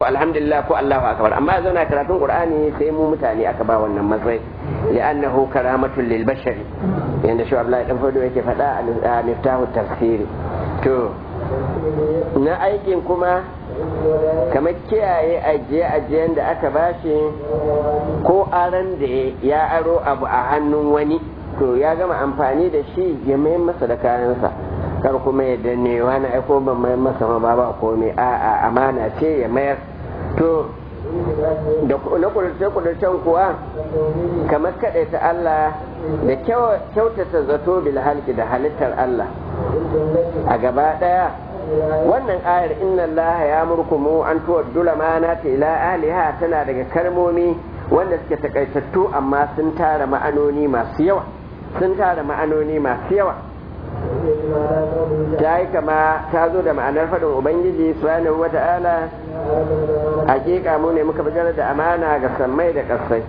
alhamdulillah ko Allahu akbar amma zauna karatun qur'ani sai mu mutane aka ba wannan matsayi li'annahu karamatul lil bashari yanda shi Abdullahi dan Fodo yake faɗa a miftahu tafsiri to na aikin kuma kamar kiyaye ajiye-ajiyen da aka bashi ko aran da ya aro abu a hannun wani to ya gama amfani da shi ya mayar masa da kayansa kar kuma ya danne wani aiko ban mayar masa ma ba ba komai a'a amana ce ya mayar to da na kudurce-kudurcen kuwa kamar kaɗaita Allah da kyautata zato bil halki da halittar Allah a gaba ɗaya wannan ayar inna Allah ya murkumu an tuwaddu lamanata ila aliha tana daga kalmomi wanda suke takaitattu amma sun tara ma'anoni masu yawa sun tara ma'anoni masu yawa ta yi kama ta zo da ma'anar faɗin ubangiji subhanahu wa ta'ala hakika mu ne muka bijar da amana ga sammai da ƙasai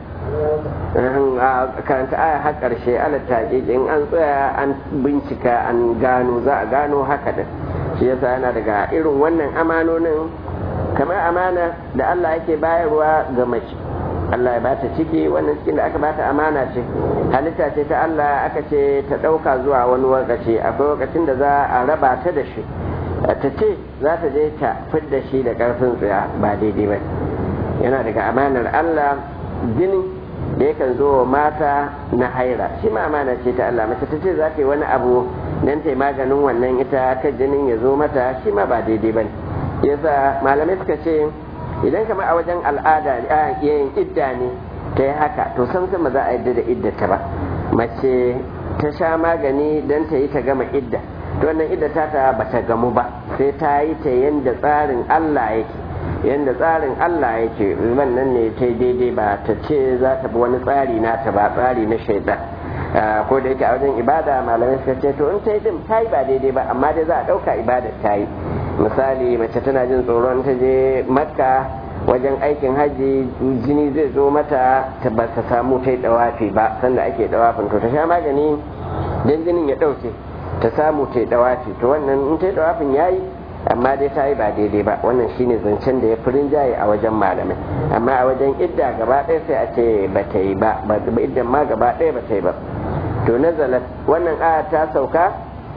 a karanta aya har ƙarshe ala in an tsaya an bincika an gano za a gano haka da shi yasa yana daga irin wannan amanonin kamar amana da Allah yake bayarwa ga mace Allah ya bata ciki wannan cikin da aka bata amana ce halitta ce ta Allah aka ce ta ɗauka zuwa wani lokaci akwai lokacin da za a raba ta da shi ta ce za ta je ta fidda shi da ƙarfin tsaya ba daidai ba yana daga amanar Allah jini da yakan zo wa mata na haira shi ma amana ce ta Allah mace ta ce za ta yi wani abu nan ta yi maganin wannan ita ta jinin ya zo mata shi ma ba daidai ba yasa malamai suka ce idan kamar a wajen al'ada yayin idda ne ta yi haka to san sama za a yadda da idda ta ba mace ta sha magani don ta yi ta gama idda to wannan idda ta ta ba ta gamu ba sai ta yi ta yanda tsarin Allah yake yanda tsarin Allah yake wannan ne ta daidai ba ta ce za ta bi wani tsari na ta ba tsari na shaidan ko da yake a wajen ibada malamai suka ce to in ta yi din ta yi ba daidai ba amma dai za a ɗauka ibada ta yi misali mace tana jin tsoron ta je makka wajen aikin hajji jini zai zo mata ta ba ta samu ta yi dawafi ba sanda ake dawafin to ta sha magani don jinin ya ɗauke ta samu ta yi dawafi to wannan in ta yi dawafin ya yi amma dai ta yi ba daidai ba wannan shine zancen da ya fi rinjaye a wajen malamai amma a wajen idda gaba ɗaya sai a ce ba ta yi ba iddan ma gaba ɗaya ba ta yi ba to nazalat wannan aya ta sauka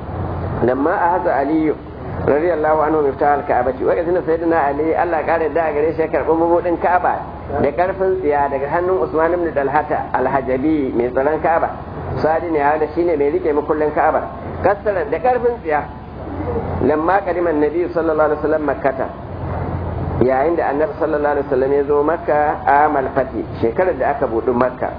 lamma a haza aliyu radiyallahu anhu miftah al-ka'aba wa kazina sayyidina ali Allah kare da gare shi karɓi mabudin ka'aba da karfin tsiya daga hannun Usman ibn Dalhata al-Hajabi mai tsaron ka'aba sadi ne hada shine mai rike makullin ka'aba kasaran da karfin tsiya lamma kadiman nabi sallallahu alaihi wasallam makkata yayin da annabi sallallahu alaihi wasallam ya zo makka amal fati shekarar da aka buɗe makka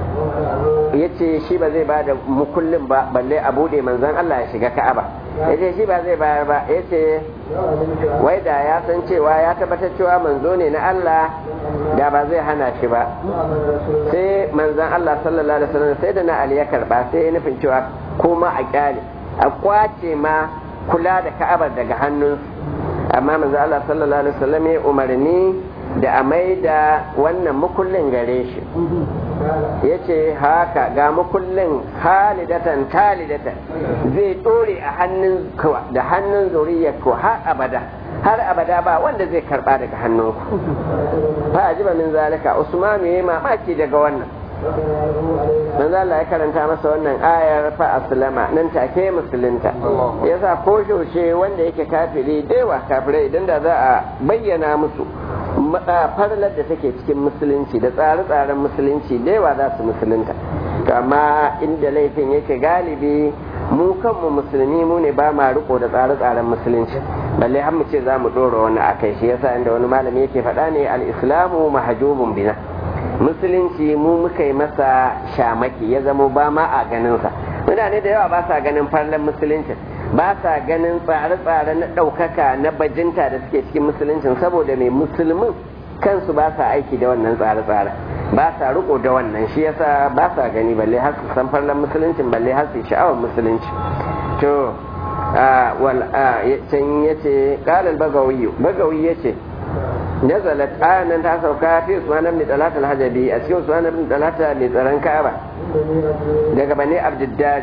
ya ce shi ba zai ba da mukullin ba balle a buɗe manzan Allah ya shiga ka'aba ya ce shi ba zai bayar ba ya ce wai da ya san cewa ya tabbatar cewa manzo ne na Allah da ba zai hana shi ba sai manzan Allah sallallahu alaihi wasallam sai da na Ali ya karba sai ya nufin cewa kuma a kyale a kwace ma kula da ka'abar daga hannun amma manzan Allah sallallahu alaihi wasallam ya umarni da a mai da wannan mukullin gare shi ya ce haka ga makullin halidatan talidatan zai ɗore a hannun da hannun zuriyar ko har abada har abada ba wanda zai karba daga hannunku fa ajiba min zalika usmanu yayi mamaki daga wannan manzo Allah ya karanta masa wannan ayar fa aslama nan take musulunta yasa ko shoshe wanda yake kafiri daiwa kafirai idan da za a bayyana musu farlar da take cikin musulunci da tsare-tsaren musulunci da yawa za su musulunta amma inda laifin yake galibi mu kanmu musulmi mu ne ba ma riko da tsare-tsaren musulunci balle har mu ce za mu ɗora wani a kai shi yasa inda wani malami yake faɗa ne al-islamu mahjubun bina musulunci mu muka yi masa shamaki ya zamo ba ma a ganinsa mutane da yawa ba sa ganin farlan musulunci ba sa ganin tsare-tsare na ɗaukaka na bajinta da suke cikin musuluncin saboda mai musulmin kansu ba sa aiki da wannan tsare-tsare ba sa riko da wannan shi yasa ba sa gani balle har su san farlan musuluncin balle har su sha'awar musulunci to wal can yace qala al-bagawi bagawi yace nazalat ayan ta sauka fi usman ibn talat al-hajabi a cikin usman ibn talat mai tsaron ka'aba daga bani abdiddari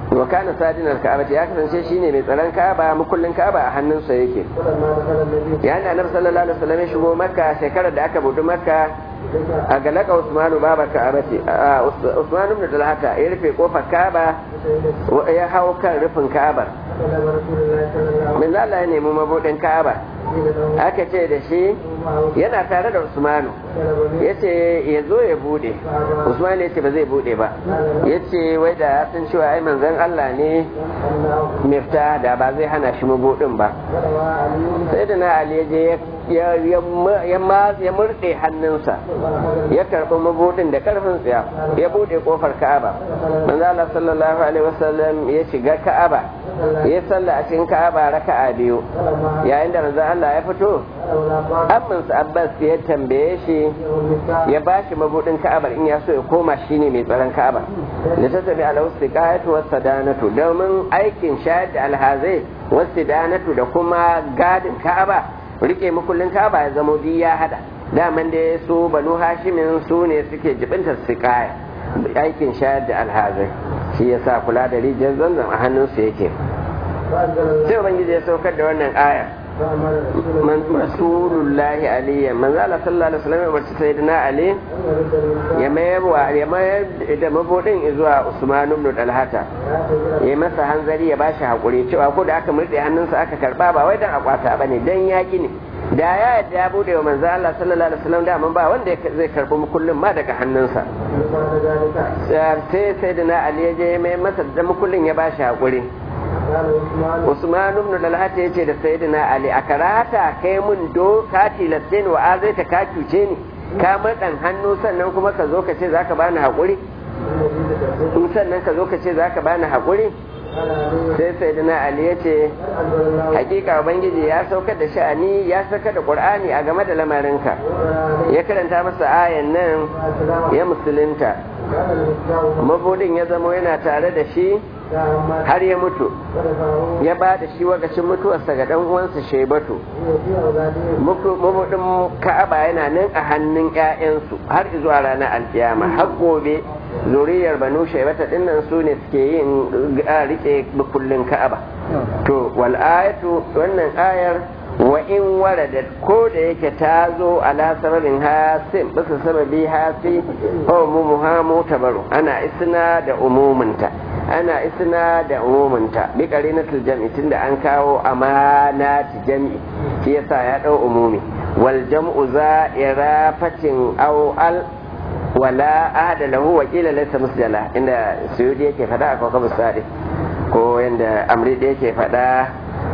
wa kana sadinar ka'aba ya kasance shine mai tsaron ka'aba mukullin ka'aba a hannunsa yake ya da annabi sallallahu alaihi wasallam ya shigo makka shekarar da aka budu makka a galaka usmanu baba ka'aba ce usmanu ibn talhata ya rufe kofar ka'aba ya hau kan rufin ka'aba min Allah ya nemi mabudin ka'aba aka ce da shi yana tare da usmanu ya ce ya zo ya bude usmanu ya ce ba zai bude ba ya ce wai da sun cewa ai manzan Allah ne mifta da ba zai hana shi mabudin ba sai da na ali je ya murɗe hannunsa ya karɓi mabudin da ƙarfin tsiya ya bude kofar ka'aba manzan Allah sallallahu alaihi wasallam ya shiga ka'aba ya salla a cikin ka'aba raka'a biyu yayin da manzan Allah ya fito amminsa Abbas ya tambaye shi ya ba shi mabudin ka'abar in ya so ya koma shine mai tsaron ka'aba da ta tafi ala wasu wasu danatu domin aikin shayar da alhazai wasu danatu da kuma gadin ka'aba rike makullin ka'aba ya zama biyu ya hada daman da su banu hashimin su ne suke jibinta su kaya aikin shayar da alhazai shi yasa kula da rijiyar zanzan a hannunsu yake sai ubangiji ya saukar da wannan aya rasulullahi aliyya manzo Allah sallallahu alaihi wasallam ya barci sayyidina ali ya mayar wa ya mayar da mabudin zuwa Usman ibn Talhata ya masa hanzari ya bashi hakuri cewa ko da aka murde hannunsa aka karba ba wai dan akwata bane dan yaki ne da ya yadda ya bude wa manzo Allah sallallahu alaihi wasallam da ba wanda zai karbi mukullin ma daga hannunsa sai sayyidina ali ya je mai masa da mukullin ya bashi hakuri Usman ibn Talha ya ce da Sayyidina Ali a karata kai mun do ka tilaste ni wa azaita ka cuce ni ka madan hannu sannan kuma ka zo ka ce zaka bani hakuri in sannan ka zo ka ce zaka bani hakuri sai Sayyidina Ali ya ce hakika ubangiji ya saukar da sha'ani ya saka da Qur'ani a game da lamarinka ya karanta masa ayan nan ya musulunta mabudin ya zama yana tare da shi har ya mutu ya ba da shi wakacin mutuwarsa ga dan uwansa shaibatu mabudin ka'aba yana nan a hannun 'ya'yansu har zuwa ranar alkiyama har gobe zuriyar banu shaibata dinnan su ne suke yin rike kullun ka'aba to wal ayatu wannan ayar wa in waradat ko da yake ta zo ala sababin hasim bisa sababi hasi ko mumuha mutabaru ana isna da umuminta ana isna da umuminta bi qarinatul jam'i tunda an kawo amanati jam'i shi yasa ya dau umumi wal jam'u za'irafatin aw al wala ahada lahu wa qila laysa musjala inda suyudi yake fada a kawkabu sadi ko yanda amri da yake fada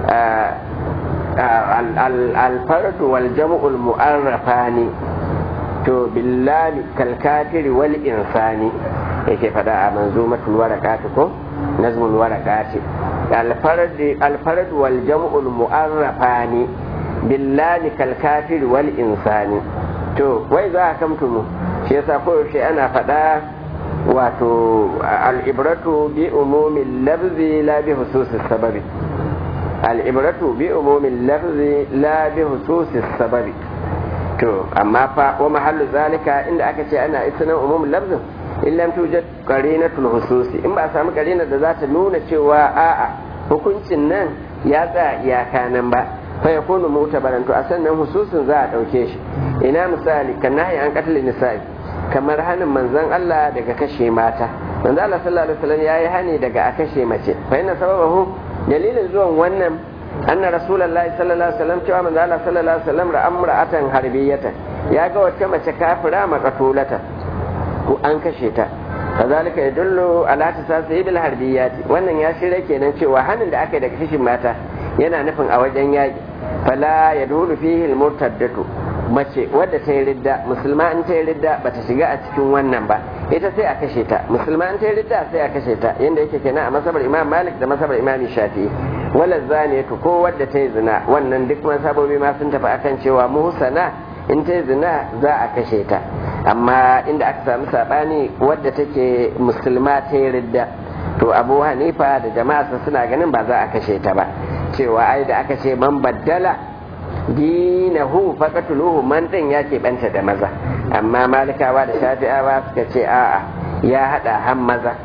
الفرد والجمع المؤرفان to billahi kalkatiri wal insani yake fada a manzumatul warakati ko nazmul warakati alfarad wal jam'ul mu'arrafani billahi kalkatiri wal insani to wai za a kamtumu shi yasa koyaushe ana fada wato al'ibratu bi umumin lafzi la bi hususis sababi al'ibratu bi umumin lafzi la bi hususis sababi to amma fa wa mahallu zalika inda aka ce ana isnan umumin lafzin in lam tujad qarinatul hususi in ba a samu qarinar da za ta nuna cewa a'a hukuncin nan ya tsaya iyaka nan ba fa yakunu mutabaran to a sannan hususin za a dauke shi ina misali kan nahi an qatl nisa'i kamar hanin manzon Allah daga kashe mata manzon Allah sallallahu alaihi wasallam yayi hani daga a kashe mace fa inna sababahu dalilin zuwan wannan anna rasulullahi sallallahu alaihi wasallam cewa manzo Allah sallallahu alaihi wasallam ra'a imra'atan harbiyatan ya ga wata mace kafira maqatulata ko an kashe ta kazalika yadullu ala tasasi bil harbiyati wannan ya shirya kenan cewa hanin da aka yi daga kishin mata yana nufin a wajen yaki fala yadulu fihi al murtaddatu mace wadda ta yi ridda musulma in ta yi ridda bata shiga a cikin wannan ba ita sai a kashe ta musulma in ta yi ridda sai a kashe ta yanda yake kenan a masabar imam malik da masabar imam shafi'i wala zaniyatu ko wadda ta yi zina wannan duk masabobi ma sun tafi akan cewa muhsana in ta yi zina za a kashe ta amma inda aka samu sabani wadda take musulma ta yi ridda to abu hanifa da jama'a suna ganin ba za a kashe ta ba cewa ai da aka ce man baddala dinahu faqatuluhu man din ya banta da maza amma malikawa da shafi'awa suka ce a'a ya hada han maza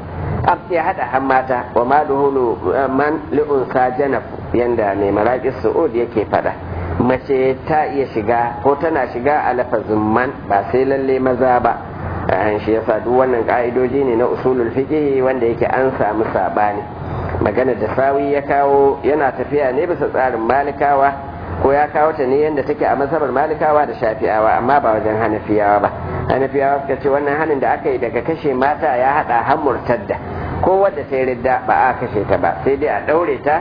ya hada han mata wa ma duhulu man li'unsa janaf yanda mai maraƙis su'ud yake fada mace ta iya shiga ko tana shiga a lafazin man ba sai lalle maza ba an shi yasa duk wannan ka'idoji ne na usulul fiqh wanda yake an samu sabani magana da sawi ya kawo yana tafiya ne bisa tsarin malikawa ko ya kawo ta ne yadda take a mazhabar malikawa da shafi'awa amma ba wajen hanafiyawa ba hanafiyawa suka ce wannan hanin da aka yi daga kashe mata ya hada har murtadda ko wadda ta yi ridda ba a kashe ta ba sai dai a daure ta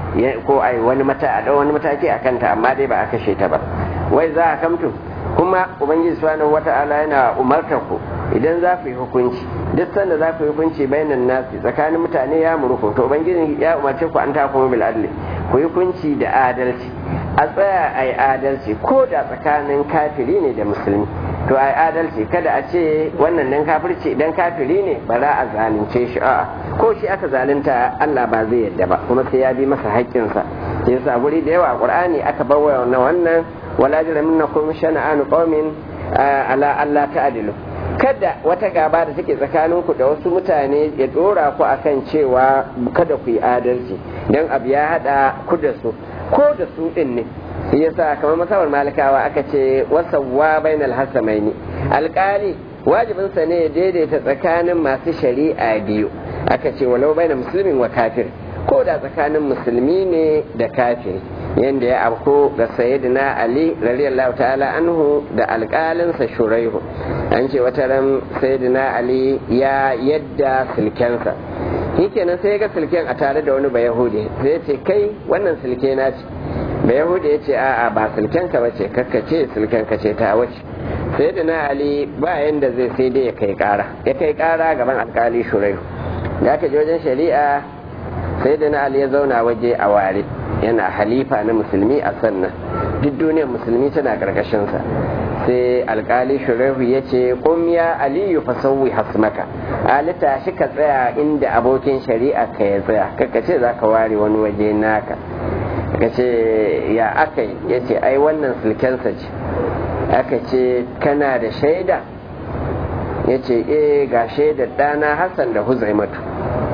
ko a wani mata a dau wani mataki a kanta amma dai ba a kashe ta ba wai za a kamtu kuma ubangiji subhanahu wata'ala yana umartar ku idan za ku yi hukunci duk sanda za ku yi hukunci bainan nasi tsakanin mutane ya muruku to ubangiji ya umarce ku an ta kuma bil adli ku yi hukunci da adalci a tsaya a yi adalci ko da tsakanin kafiri ne da musulmi to a yi adalci kada a ce wannan nan kafirci idan kafiri ne ba za a zalunce shi a'a ko shi aka zalunta Allah ba zai yadda ba kuma sai ya bi masa haƙƙinsa sai yasa guri da yawa a Qur'ani aka bawa na wannan wala jiraminnakum shana'anu qaumin ala Allah ta'dilu kada wata gaba da take tsakaninku da wasu mutane ya dora ku akan cewa kada ku yi adalci dan abu ya hada ku da su ko da su din ne shi yasa kamar masawar malikawa aka ce wasawwa bainal hasamaini alkali wajibin sa ne ya daidaita tsakanin masu shari'a biyu aka ce walau bainal muslimin wa kafir ko da tsakanin musulmi ne da kafiri yadda ya afko ga sayyidina ali radiyallahu ta'ala anhu da alƙalinsa shuraihu an ce wata ran sayyidina ali ya yadda silkensa shikenan sai ga silken a tare da wani bayahudi sai ce kai wannan silke na ce bayahudi ya ce a'a ba silken ka bace kakkace silken ka ce ta wace sayyidina ali ba yanda zai sai dai ya kai kara ya kai kara gaban alƙali shuraihu da aka je wajen shari'a sayyidina ali ya zauna waje a ware yana halifa na musulmi a sannan duk duniyar musulmi tana karkashinsa sai alkali shurahu ya ce ya aliyu fasauwi hasmaka ali tashi ka tsaya inda abokin shari'a ka ya tsaya kaka ce za ka ware wani waje naka ka ce ya aka yi ya ce ai wannan sulkensa ce aka ce kana da shaida ya ce eh ga shaidar ɗana hassan da huzaimatu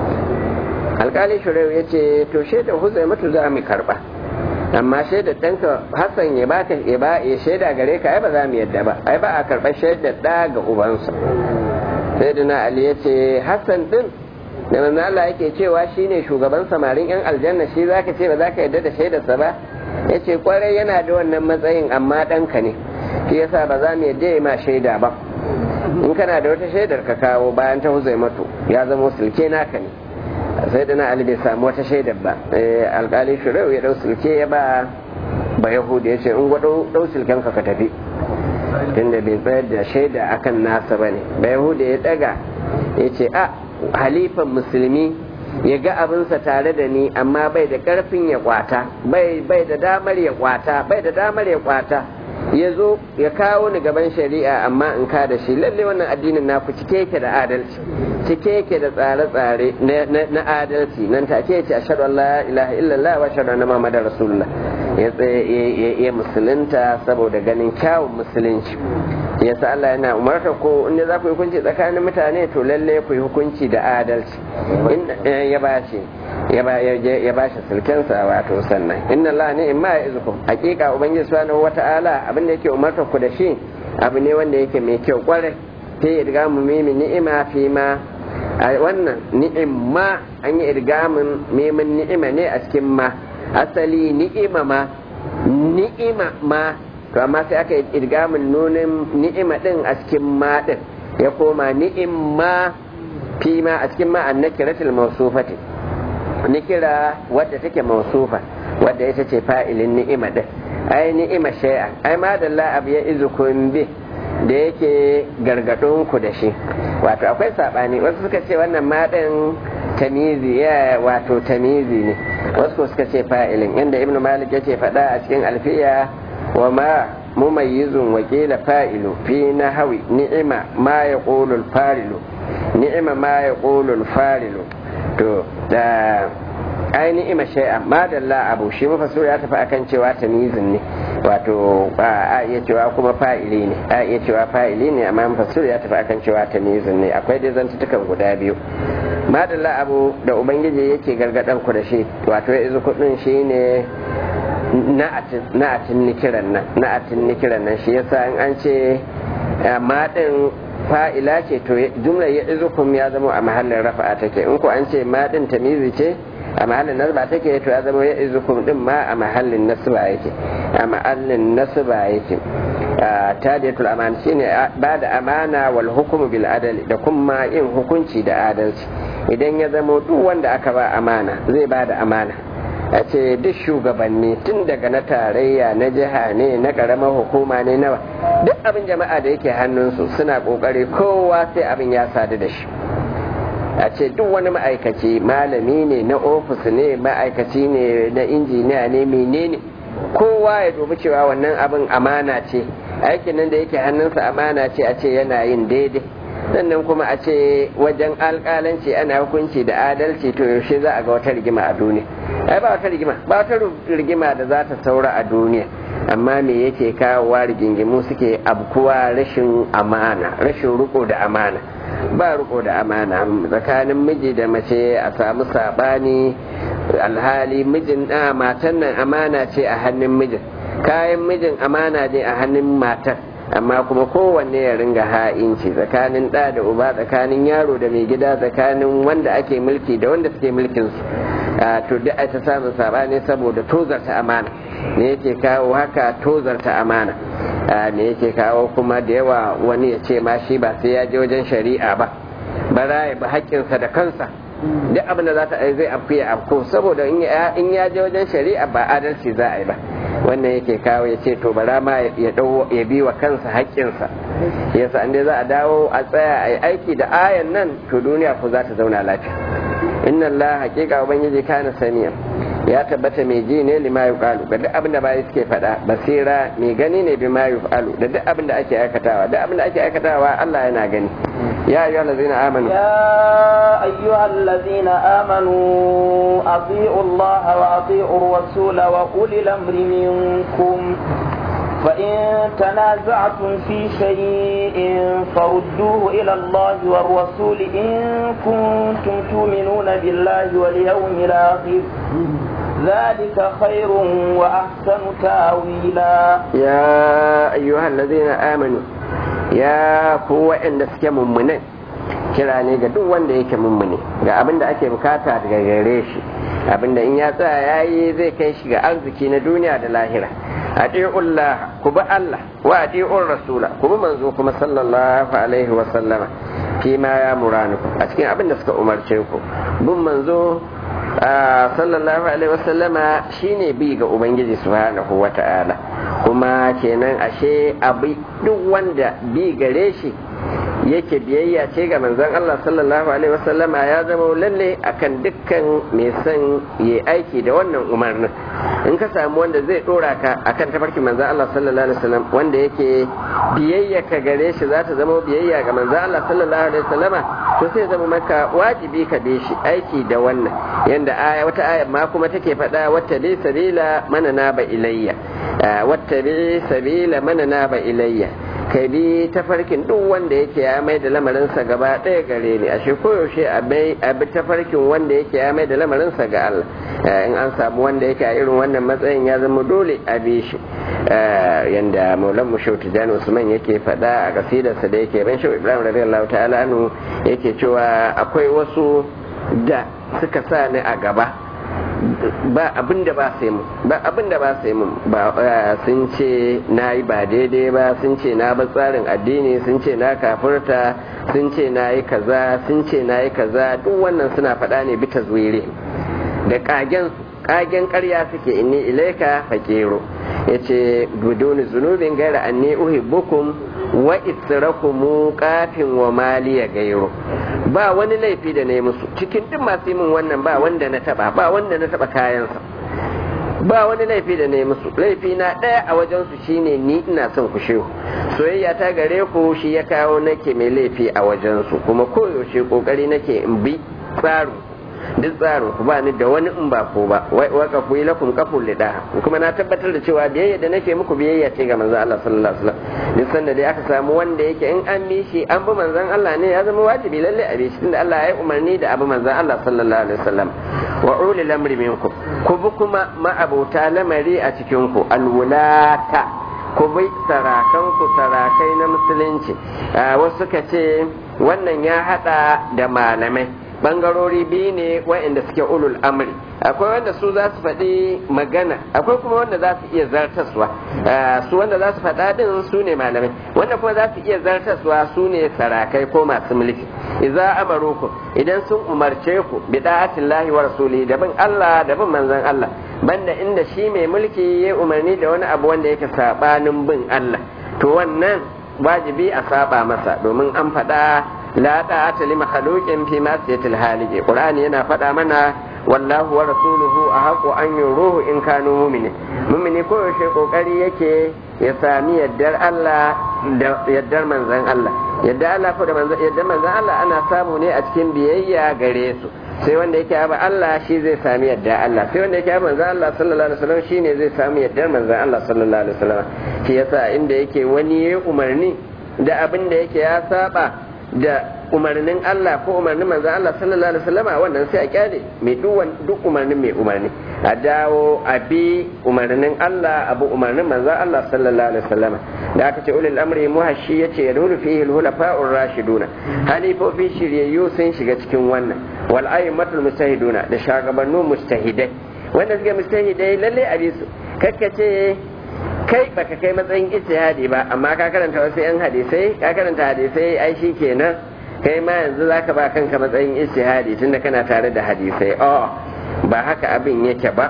alkali shuraiu ya ce to shaidar huzaimatu za mu karba amma shaidar ɗanka hassan ya baka ya ba ya shaida gare ka ai ba za mu yadda ba ai ba a karɓar shaidar ɗa ga ubansa sai dina ali ya ce hassan din da manzo Allah yake cewa shine shugaban samarin yan aljanna shi zaka ce ba za ka yadda da shaidarsa ba ya ce kwarai yana da wannan matsayin amma ɗanka ne shi yasa ba za mu yadda ya ma shaida ba in kana da wata shaidar ka kawo bayan ta huzaimatu ya zama sulke naka ne sai dana ali bai samu wata shaidar ba alkali shirau ya dau sulke ya ba ba yahudi ya ce in gwado dau sulken ka tafi tunda bai tsayar da shaida akan nasa ba ne ba yahudi ya daga ya ce a halifan musulmi ya ga abinsa tare da ni amma bai da karfin ya kwata bai da damar ya kwata bai da damar ya kwata ya zo ya kawo ni gaban shari'a amma in ka da shi lalle wannan addinin naku cike yake da adalci cike yake da tsare-tsare na adalci nan take ce ashhadu an la ilaha illallah wa ashhadu anna muhammadar rasulullah ya ya musulunta saboda ganin kyawun musulunci yasa Allah yana umarta ko inda za ku yi hukunci tsakanin mutane to lalle ku yi hukunci da adalci ya ba shi ya ba shi sulkensa wato sannan inna Allah ne in ma ya izukum hakika ubangiji subhanahu wata'ala abin da yake umarta ku da shi abu ne wanda yake mai kyau kwarai ta yi idgamu mimi ni'ima fi ma a wannan ni'imma an yi idgamin mimin ni'ima ne a cikin ma asali ni'ima ma ni'ima ma to amma sai aka yi idgamin nunin ni'ima din a cikin ma din ya koma ni'imma fi ma a cikin ma an nakiratul mawsufati nikira wadda take mausufa wadda ita ce fa'ilin ni'ima din ai ni'ima shay'a ai ma da abu ya izukun bi da yake gargadon ku da shi wato akwai sabani wasu suka ce wannan ma din tamizi ya wato tamizi ne wasu suka ce fa'ilin inda ibnu malik yake faɗa a cikin alfiya wa ma mumayyizun wakila fa'ilu fi nahawi ni'ima ma yaqulu al-farilu ni'ima ma yaqulu al-farilu to da ainihin ima shay'a madalla abu shi mafassir ya tafi akan cewa tamizin ne wato a iya cewa kuma fa'ili ne a iya cewa fa'ili ne amma mafassir ya tafi akan cewa tamizin ne akwai dai zantutukan guda biyu madalla abu da ubangiji yake gargadan ku da shi wato ya izu kudin shi ne na'atin nikiran nan na'atin nikiran nan shi yasa in an ce maɗin fa'ila ce to jumlar ya izukum ya zama a mahallin rafa'a take in ku an ce maɗin tamizi ce a mahallin nasba take to ya zama ya izukum din ma a mahallin nasba yake a mahallin nasba yake tadiyatul amana shine ba da amana wal hukumu bil adali da kuma yin hukunci da adalci idan ya zama duk wanda aka ba amana zai ba da amana a ce duk shugabanni tun daga na tarayya na jiha ne na karamar hukuma ne nawa duk abin jama'a da yake hannunsu suna kokari kowa sai abin ya sadu da shi a ce duk wani ma'aikaci malami ne na ofis ne ma'aikaci ne na injiniya ne menene kowa ya dubi cewa wannan abin amana ce aikin nan da yake hannunsa amana ce a ce yana yin daidai sannan kuma a ce wajen alƙalanci ana hukunci da adalci to yaushe za a ga wata rigima a duniya ai ba wata rigima ba wata rigima da za ta saura a duniya amma me yake kawowa rigingimu suke abkuwa rashin amana rashin riko da amana ba riko da amana tsakanin miji da mace a samu sabani alhali mijin da matan nan amana ce a hannun mijin kayan mijin amana ne a hannun matan amma kuma kowanne ya ringa ha'inci tsakanin ɗa da uba tsakanin yaro da mai gida tsakanin wanda ake mulki da wanda suke mulkin su to duk ta samun sabani saboda tozarta amana ne yake kawo haka tozarta amana me yake kawo kuma da yawa wani ya ce ma shi ba sai ya je wajen shari'a ba bara ya bi haƙƙinsa da kansa duk abin da za ta zai afku ya afku saboda in ya je wajen shari'a ba adalci za a yi ba wannan yake kawo ya ce to bara ma ya ya bi wa kansa haƙƙinsa yasa an dai za a dawo a tsaya a yi aiki da ayan nan to duniya ko za ta zauna lafiya inna Allah haƙiƙa ubangiji kana saniya ya tabbata mai ji ne lima yuqalu ga duk abin da bayi suke faɗa basira mai gani ne bi ma yuqalu da duk abin da ake aikatawa duk abin da ake aikatawa Allah yana gani يا أيها الذين آمنوا يا أيها الذين آمنوا أطيعوا الله وأطيعوا الرسول وأولي الأمر منكم فإن تنازعتم في شيء فردوه إلى الله والرسول إن كنتم تؤمنون بالله واليوم الآخر ذلك خير وأحسن تأويلا يا أيها الذين آمنوا ya ku waɗanda suke mummunan kira ne ga duk wanda yake mummune ga abin da ake bukata daga gare shi abin da in ya tsaya ya yi zai kai shi ga arziki na duniya da lahira ati'ullah ku bi Allah wa ati'ur rasula ku bi manzo kuma sallallahu alaihi wa sallama fi ma ya muranuku a cikin abin da suka umarce ku bin manzo sallallahu alaihi wa sallama shine bi ga ubangiji subhanahu wa ta'ala kuma kenan ashe abi duk wanda bi gare shi yake biyayya ce ga manzon Allah sallallahu alaihi wasallama ya zama lalle akan dukkan mai son ya aiki da wannan umarnin in ka samu wanda zai dora ka akan tafarkin manzon Allah sallallahu alaihi wasallam wanda yake biyayya ka gare shi za ta zama biyayya ga manzon Allah sallallahu alaihi wasallama to sai zama maka wajibi ka bi shi aiki da wannan yanda aya wata aya ma kuma take faɗa wata bi sabila mana na ba ilayya wata bi sabila mana na ba ilayya ka bi tafarkin duk wanda yake ya mai da lamarinsa gaba ɗaya gare ni ashe koyaushe a bi tafarkin wanda yake ya mai da lamarinsa ga Allah in an samu wanda yake a irin wannan matsayin ya zama dole a bi shi yanda maulan mu shautu jani usman yake faɗa a kasidarsa da yake ban shau ibrahim radiyallahu ta'ala anu yake cewa akwai wasu da suka sa ni a gaba ba abin da ba sai mun ba abin da ba sai mun ba sun ce na yi ba daidai ba sun ce na ba tsarin addini sun ce na kafurta sun ce na yi kaza sun ce na yi kaza duk wannan suna faɗa ne bita zuwere da kagen kagen ƙarya suke inni ilaika faƙero ya ce guduni zunubin gaira anni uhibbukum wa israkumu kafin wa maliya gairo ba wani laifi da na yi musu cikin duk masu min wannan ba wanda na taba ba wanda na taba kayansa ba wani laifi da na yi musu laifi na ɗaya a wajensu shine ni ina son ku shehu soyayya ta gare ku shi ya kawo nake mai laifi a wajensu kuma koyaushe kokari nake in bi tsarin duk tsarin ku ba ni da wani in ba ko ba wa ka kuyi lakum kaful lida kuma na tabbatar da cewa biyayya da nake muku biyayya ce ga manzon Allah sallallahu alaihi wasallam duk sanda dai aka samu wanda yake in an bi shi an bi manzon Allah ne ya zama wajibi lalle a bi shi tunda Allah ya yi umarni da abu manzon Allah sallallahu alaihi wasallam wa ulil amri minkum ku bi kuma ma'abota lamari a cikin ku alwulata ku bi sarakanku sarakai na musulunci wasu ka ce wannan ya hada da malamai bangarori biyu ne waɗanda suke ulul amri akwai wanda su za su faɗi magana akwai kuma wanda za su iya zartaswa su wanda za su faɗa din su ne malamai wanda kuma za su iya zartaswa su ne sarakai ko masu mulki idza amarukum idan sun umarce ku bi da'atillahi wa rasuli da bin Allah da bin manzon Allah banda inda shi mai mulki ya umarni da wani abu wanda yake sabanin bin Allah to wannan wajibi a saba masa domin an faɗa la ta'ata li makhluqin fi masiyatil haliqi qur'ani yana faɗa mana wallahu wa rasuluhu ahaqu an yuruhu in kanu mu'minin mu'mini ko yaushe kokari yake ya sami yaddar Allah da yaddar manzon Allah yadda Allah ko da manzon yaddar manzon Allah ana samu ne a cikin biyayya gare su sai wanda yake aba Allah shi zai sami yadda Allah sai wanda yake aba manzon Allah sallallahu alaihi wasallam shine zai sami yaddar manzon Allah sallallahu alaihi wasallam shi yasa inda yake wani ya umarni da abin da yake ya saba da umarnin Allah ko umarnin manzon Allah sallallahu alaihi wasallam wannan sai a kyale mai duk umarnin mai umarni a dawo a bi umarnin Allah abu umarnin manzon Allah sallallahu alaihi wasallam da aka ce ulil amri muhashi yace yadulu fihi al-hulafa'ur rashiduna halifofi shiryayyu sun shiga cikin wannan wal aymatul mustahiduna da shagabannu mustahidai wanda suke mustahidai lalle a bi su kakkace kai baka kai matsayin ijtihadi ba amma ka karanta wasu yan hadisai ka karanta hadisai ai shi kenan kai ma yanzu zaka ba kanka matsayin ijtihadi tunda kana tare da hadisai oh ba haka abin yake ba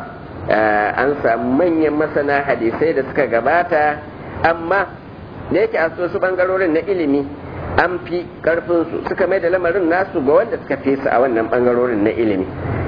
an samu manyan masana hadisai da suka gabata amma da yake a wasu bangarorin na ilimi an fi karfin su suka mai da lamarin nasu ga wanda suka fi su a wannan bangarorin na ilimi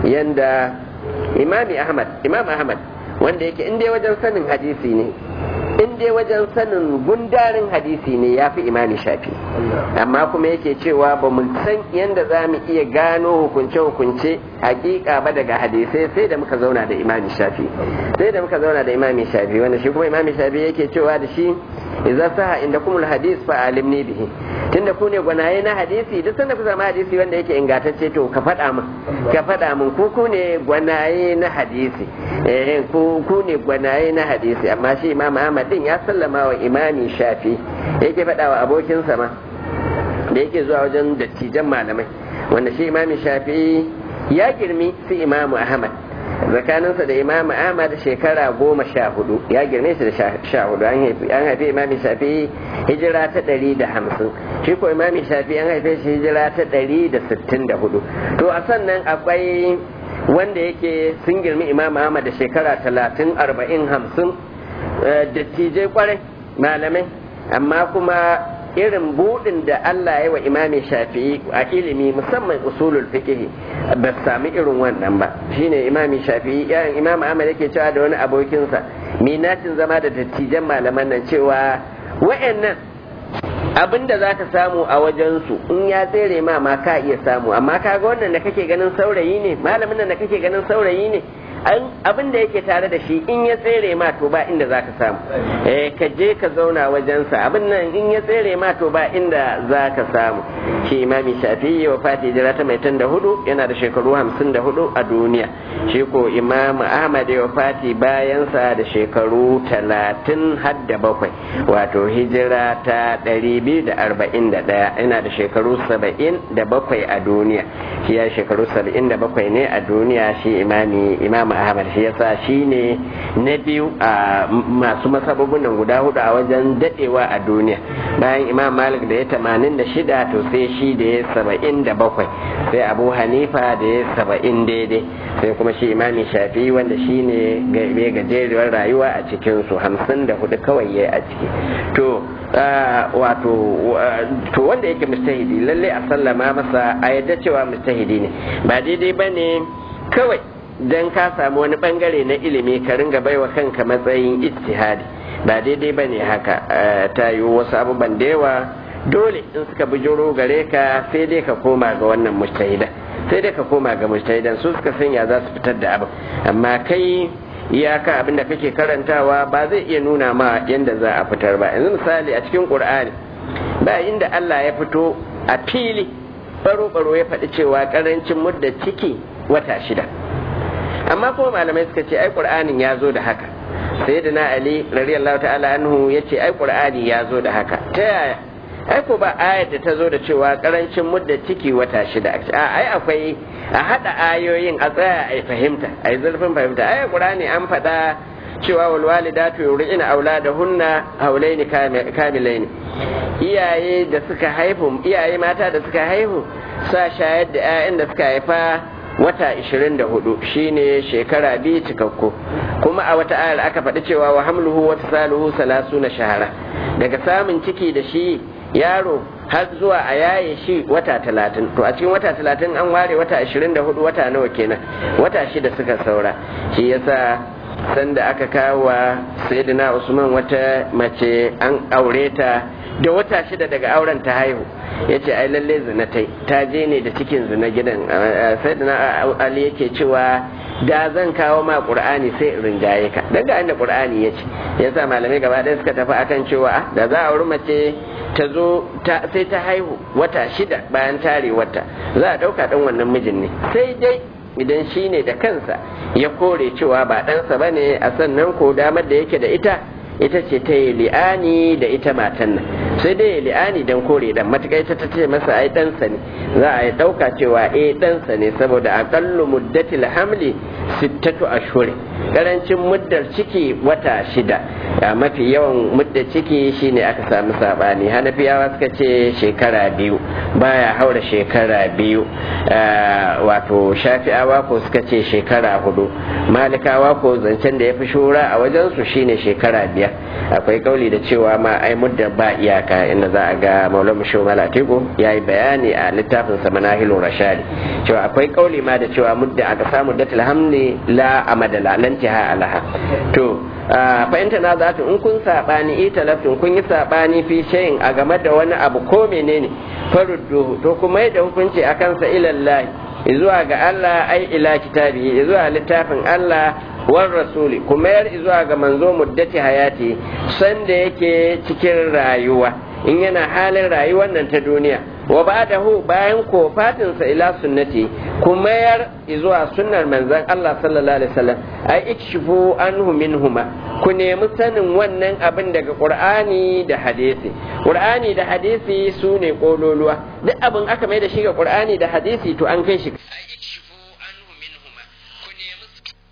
yanda imami ahmad imam ahmad wanda yake in dai wajen sanin hadisi ne in dai wajen sanin gundarin hadisi ne ya fi imani shafi amma kuma yake cewa ba mu san yadda za mu iya gano hukunce-hukunce hakika ba daga hadisai sai da muka zauna da imami shafi sai da muka zauna da imami shafi wanda shi kuma imami shafi yake cewa da shi idza saha inda kumul hadis fa alimni bihi tunda ku ne gwanaye na hadisi duk sanda ku zama hadisi wanda yake ingantacce to ka faɗa min ka faɗa min ku ku ne gwanaye na hadisi eh ku ku ne gwanaye na hadisi amma shi imam Ahmad din ya sallama wa imami Shafi yake faɗa wa abokinsa ma da yake zuwa wajen dattijan malamai wanda shi imami Shafi ya girmi su imamu Ahmad tsakaninsa da imamu ahmad shekara goma sha hudu ya girme shi da sha hudu an haifi imami shafi hijira ta ɗari da hamsin shi ko imami shafi an haife shi hijira ta ɗari da sittin da hudu to a sannan akwai wanda yake sun girmi imamu ahmad da shekara talatin arba'in hamsin dattijai kwarai malamai amma kuma irin budin da Allah ya wa imami shafi'i a ilimi musamman usulul fiqh ba sami irin wannan ba shine imami shafi'i yayin imam Ahmad yake cewa da wani abokinsa minatin zama da dattijan malaman nan cewa wayannan abin da za ka samu a wajensu in ya tsere ma ma ka iya samu amma kaga wannan da kake ganin saurayi ne malamin nan da kake ganin saurayi ne abin da yake tare da shi in ya tsere ma to ba inda za ka samu eh ka je ka zauna wajensa abin nan in ya tsere ma to ba inda za ka samu shi imami shafi'i wa fati jira ta mai da hudu yana da shekaru hamsin da hudu a duniya shi ko imam ahmad wa fati bayansa da shekaru talatin har da bakwai wato hijira ta ɗari biyu da arba'in da ɗaya yana da shekaru saba'in da bakwai a duniya shi ya shekaru saba'in da bakwai ne a duniya shi imami imam ahmad shi yasa shi ne na biyu a masu masababin nan guda hudu a wajen dadewa a duniya bayan imam malik da ya tamanin da shida to sai shi da ya saba'in da bakwai sai abu hanifa da ya saba'in daidai sai kuma shi imami shafi wanda shi ne mai gajeriyar rayuwa a cikinsu hamsin da hudu kawai ya a ciki to wato to wanda yake mustahidi lalle a sallama masa a yadda cewa mustahidi ne ba daidai ba ne kawai dan ka samu wani bangare na ilimi ka ringa baiwa kanka matsayin ijtihadi ba daidai ba ne haka ta yi wasu abubuwan da yawa dole in suka bijiro gare ka sai dai ka koma ga wannan mujtahida sai dai ka koma ga mujtahidan su suka sanya za su fitar da abin amma kai iyaka abin da kake karantawa ba zai iya nuna ma yadda za a fitar ba yanzu misali a cikin qur'ani ba inda Allah ya fito a fili baro-baro ya faɗi cewa karancin mudda ciki wata shida amma kuma malamai suka ce ai qur'anin ya zo da haka sayyidina ali radiyallahu ta'ala anhu yace ai qur'ani ya zo da haka ta yaya ai ko ba ayar da ta zo da cewa karancin mudda ciki wata shida a ai akwai a hada ayoyin a tsaya a fahimta a yi zurfin fahimta ai qur'ani an faɗa cewa wal walidatu yurina auladahunna haulaini kamilaini iyaye da suka haihu iyaye mata da suka haihu sa shayar da 'ya'yan da suka haifa wata 24 shine shekara biyu cikakku kuma a wata ayar aka faɗi cewa wa hamluhu wata saluhu salasu na shahara daga samun ciki da shi yaro har zuwa a yaye shi wata talatin to a cikin wata talatin an ware wata ashirin da hudu wata nawa kenan wata shida suka saura shi yasa sanda aka kawo wa sayyidina usman wata mace an aure ta da wata shida daga auren ta haihu ya ce ai lalle zina ta ta je ne da cikin zina gidan sayyidina ali yake cewa da zan kawo ma qur'ani sai in rinjaye ka daga inda qur'ani ya ce yasa malamai gaba ɗaya suka tafi akan cewa da za a auri mace ta zo sai ta haihu wata shida bayan tare wata za a ɗauka ɗan wannan mijin ne sai dai idan shi ne da kansa ya kore cewa ba ɗansa ba ne a sannan ko damar da yake da ita ita ce ta yi li'ani da ita matan nan sai dai ya li'ani don kore dan matuƙa ita ta ce masa ai ɗansa ne za a yi ɗauka cewa eh ɗansa ne saboda aƙallu muddatil hamli sittatu ashhuri karancin muddar ciki wata shida ya mafi yawan muddar ciki shine aka samu sabani hanafiyawa suka ce shekara biyu baya haura shekara biyu wato shafi'awa ko suka ce shekara hudu malikawa ko zancen da ya fi shura a wajensu shine shekara biyar akwai kauli da cewa ma ai muddar ba iyaka inda za a ga maulana shehu malatiku ya yi bayani a littafin sa manahilun rashadi cewa akwai kauli ma da cewa mudda aka samu datil hamli la amada la lan tiha alaha to fahimta na zata in kun sabani ita lafin kun yi sabani fi shayin a game da wani abu ko menene farudduhu to kuma yadda hukunci a kansa ilallahi zuwa ga Allah ai ila kitabi zuwa littafin Allah war rasuli kuma yar zuwa ga manzo muddati hayati sanda yake cikin rayuwa in yana halin rayuwar nan ta duniya wa ba'dahu bayan kofatinsa ila sunnati kuma yar zuwa sunnar manzon Allah sallallahu alaihi wasallam ai ikshifu anhu minhuma ku nemi sanin wannan abin daga qur'ani da hadisi qur'ani da hadisi su ne kololuwa duk abin aka mai da shi ga qur'ani da hadisi to an kai shi ai ikshifu anhu minhuma ku nemi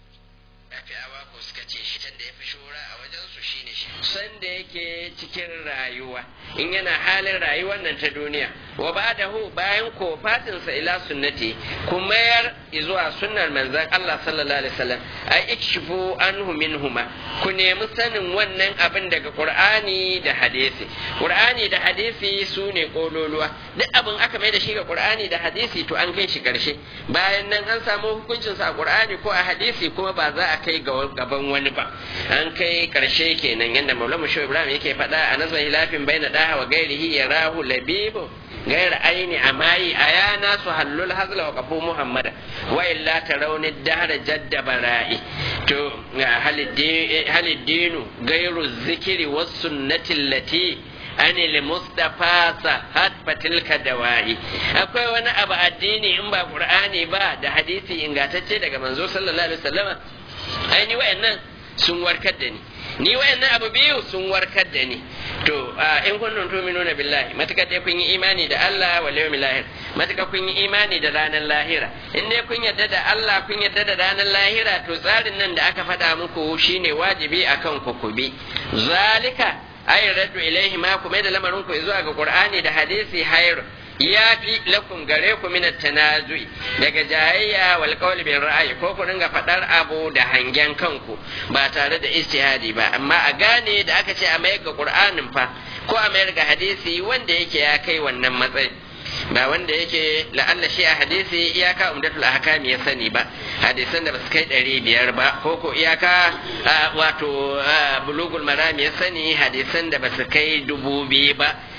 afiyawa ko suka ce shi da yafi shura a wajen su shine shi sanda yake cikin rayuwa in yana halin rayuwar nan ta duniya wa ba'dahu bayan kofatinsa ila sunnati kuma yar zuwa sunnar manzon Allah sallallahu alaihi wasallam ai ikshifu anhu minhuma ku nemi sanin wannan abin daga Qur'ani da hadisi Qur'ani da hadisi su ne kololuwa duk abin aka mai da shi ga Qur'ani da hadisi to an kai shi karshe bayan nan an samu hukuncin sa a Qur'ani ko a hadisi kuma ba za a kai gaban wani ba an kai karshe kenan yanda Maulana Shehu Ibrahim yake faɗa a nazar hilafin baina daha wa gairihi yarahu labibu غير عين أماي أيا ناس هلوا الهزل وقفوا محمدا وإلا ترون الدهر جد برائي تو هل الدين, هل الدين غير الذكر والسنة التي أن المصطفى صحت فتلك دواعي akwai wani abu addini in ba qur'ani ba da hadisi ingantacce daga manzo sallallahu alaihi wasallama ai ni wayannan sun warkar da ni ni wayannan abu biyu sun warkar da ni to in kuntum tu'minuna billahi mataka dai kun yi imani da Allah wal yawmil lahir mataka kun yi imani da ranar lahira in dai kun yarda da Allah kun yarda da ranar lahira to tsarin nan da aka faɗa muku shine wajibi akan ku ku bi zalika ay raddu ilaihi ma kuma da lamarin ku zuwa ga qur'ani da hadisi hayr ya fi lakum gare ku min tanazu'i daga jayayya wal qawli bil ra'ayi ko ku ringa fadar abu da hangen kanku ba tare da ijtihadi ba amma a gane da aka ce a mayar ga qur'anin fa ko a mayar ga hadisi wanda yake ya kai wannan matsayi ba wanda yake la'alla shi a hadisi iyaka umdatul ahkam ya sani ba hadisan da basu kai ɗari biyar ba ko ko iyaka wato bulugul maram ya sani hadisan da basu kai dubu biyu ba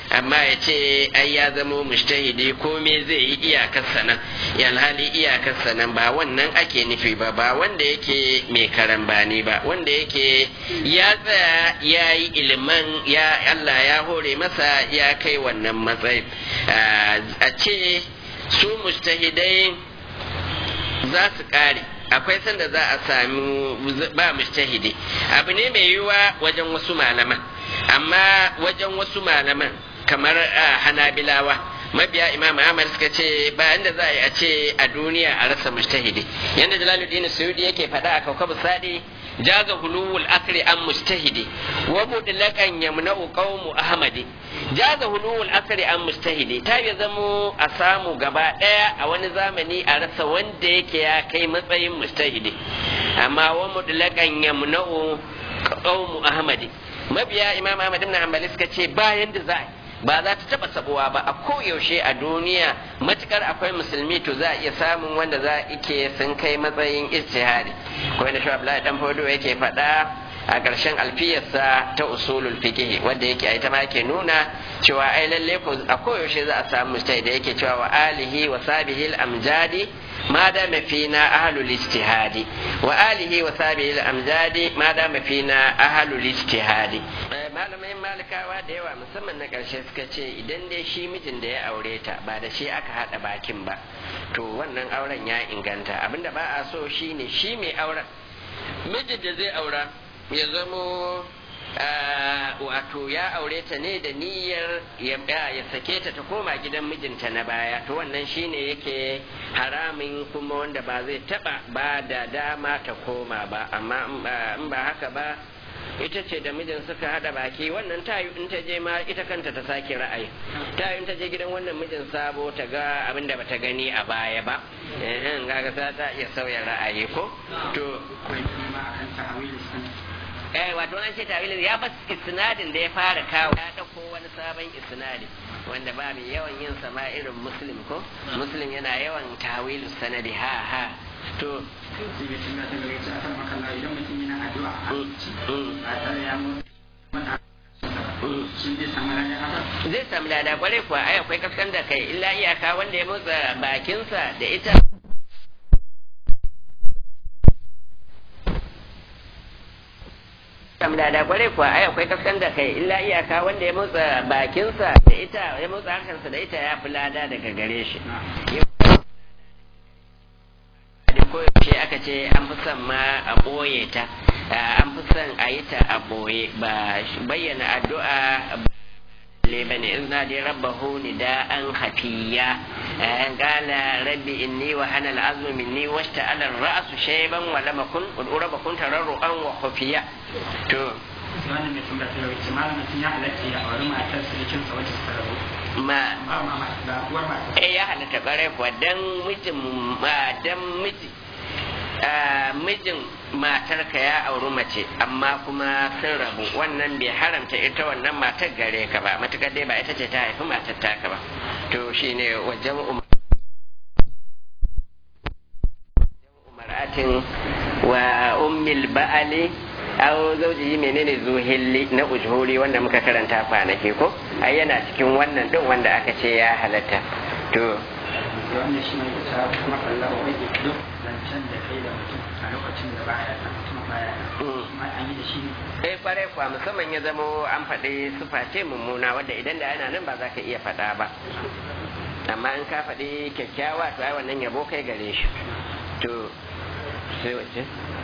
amma ya ce ai ya zamo mujtahidi komai zai yi iyakarsa nan alhali iyakarsa nan ba wannan ake nufi ba ba wanda yake mai karambani ba wanda yake ya tsaya ya yi iliman ya Allah ya hore masa ya kai wannan matsayin a ce su mujtahidai za su kare akwai sanda za a sami ba mujtahidi abu ne mai yiwuwa wajen wasu malaman amma wajen wasu malaman kamar hanabilawa mabiya imam ahmad suka ce ba inda za a yi a ce a duniya a rasa mujtahidi yanda jalaluddin suyudi yake faɗa a kaukabu sadi jaza huluwul akri an mujtahidi wa mutlaqan yamna'u qaumu ahmadi jaza huluwul akri an mujtahidi ta ya zamo a samu gaba daya a wani zamani a rasa wanda yake ya kai matsayin mujtahidi amma wa mutlaqan yamna'u qaumu ahmadi mabiya imam ahmad ibn hanbali suka ce bayan da za a ba za ta taba sabuwa ba a koyaushe a duniya matukar akwai musulmi to za a iya samun wanda za ike sun kai matsayin ijtihadi ko da shi Abdullahi dan Fodo yake faɗa a ƙarshen alfiyarsa ta usulul fiqh wanda yake ai ta ma yake nuna cewa ai lalle ko a koyaushe za a samu mujtahid da yake cewa wa alihi wa sabihi al amjadi ما دام فينا أهل الاجتهاد وآله وصحبه الأمجاد ما دام فينا أهل الاجتهاد malamai malikawa da yawa musamman na ƙarshe suka ce idan dai shi mijin da ya aure ta ba da shi aka haɗa bakin ba to wannan auren ya inganta abinda ba a so shi ne shi mai auren mijin da zai aura ya zamo wato ya aure ta ne da niyyar ya sake ta ta koma gidan mijinta na baya to wannan shine yake haramin kuma wanda ba zai taba ba da dama ta koma ba amma in ba haka ba ita ce da mijin suka hada baki wannan tayu in ta je ma ita kanta ta sake ra'ayi tayu in ta je gidan wannan mijin sabo ta ga abin da bata gani a baya ba eh ga ta iya sauya ra'ayi ko to eh wato an ce tawilin ya bas isnadin da ya fara kawo ya dauko wani sabon isnadi wanda ba mai yawan yin sama irin muslim ko muslim yana yawan tawilu sanadi ha ha to zai samu lada kwarai kuwa ai akwai kaskan da kai illa iyaka wanda ya motsa bakinsa da ita kam da da kware kuwa ai akwai kaskan da kai illa iyaka wanda ya motsa bakinsa da ita ya motsa hankansa da ita ya fi lada daga gare shi ko yaushe aka ce an fi son ma a ɓoye ta an fi son a yi ta a ɓoye ba bayyana addu'a لمن إذ نادي ربه نداء خفيا قال ربي إني وهن العظم مني واشتعل الرأس شيبا ولم أكن والأرب كنت تررعا وخفيا تو wani mai tambaya ta yawanci malamin sun ya halatta ya auri matar sirikin sa wacce suka rabu ma ba ma da uwar matar eh ya halatta bare kuwa dan mijin ma dan miji mijin matarka ya auri mace amma kuma sun rabu wannan bai haramta ita wannan matar gare ka ba matukar dai ba ita ce ta haifi matar taka ba to shine wajen umaratin wa ummil ba'ali aw zauji menene zuhilli na ujhuri wanda muka karanta kwanaki ko ai yana cikin wannan din wanda aka ce ya halatta to wannan shi ne ta kuma Allah wa yake duk zancen da kai da mutum a lokacin da baya nan mutum baya nan kuma an yi da shi eh kware kwa musamman ya zamo an faɗi sufa ce mummuna wadda idan da yana nan ba za ka iya faɗa ba amma in ka faɗi kyakkyawa to ai wannan yabo kai gare shi to sai wace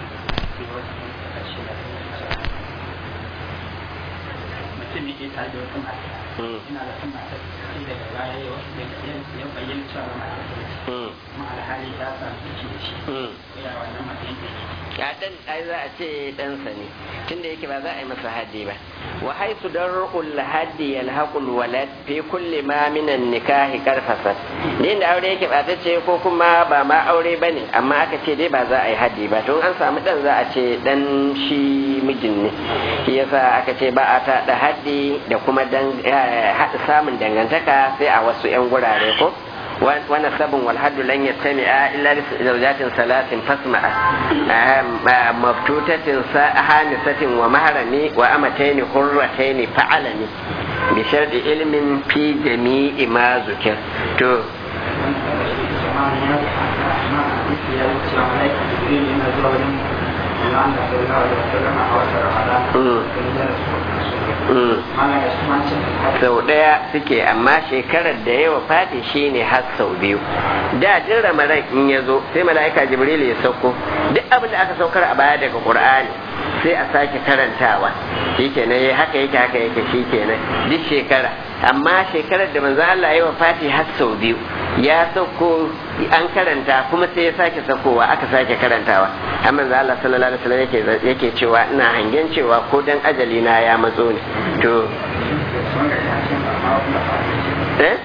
mutum ne ke tare da wata mata ina da kan mata sai daga baya ya bayyana cewa mata kuma alhali ta samu ciki da shi ya wannan matsayin da ya dan ai za a ce ɗansa ne tunda yake ba za a yi masa haddi ba wa haisu dar'ul haddi yalhaqul walad fi kulli ma minan nikahi karfasat ne da aure yake ba ta ce ko kuma ba ma aure bane amma aka ce dai ba za a yi haddi ba don an samu dan za a ce dan shi mijin ne shi yasa aka ce ba a ta da haddi da kuma dan samun dangantaka sai a wasu yan gurare ko wa nasabun wal haddu lan yattami'a illa bi zawjatin salatin fasma'a maftutatin hanisatin wa maharami wa amataini hurrataini fa'alani bi sharɗi ilmin fi jami'i ma zukir to sau ɗaya suke amma shekarar da yawa fati shine har sau biyu da jin ramadan in ya zo sai mala'ika jibril ya sauko duk abin da aka saukar a baya daga qur'ani sai a sake karantawa shikenan yayi haka yake haka yake shikenan duk shekara amma shekarar da manzo Allah ya wafati har sau biyu ya sauko an karanta kuma sai ya sake saukowa aka sake karantawa amma manzo Allah sallallahu alaihi wasallam yake yake cewa ina hangen cewa ko dan ajali na ya matso ne to eh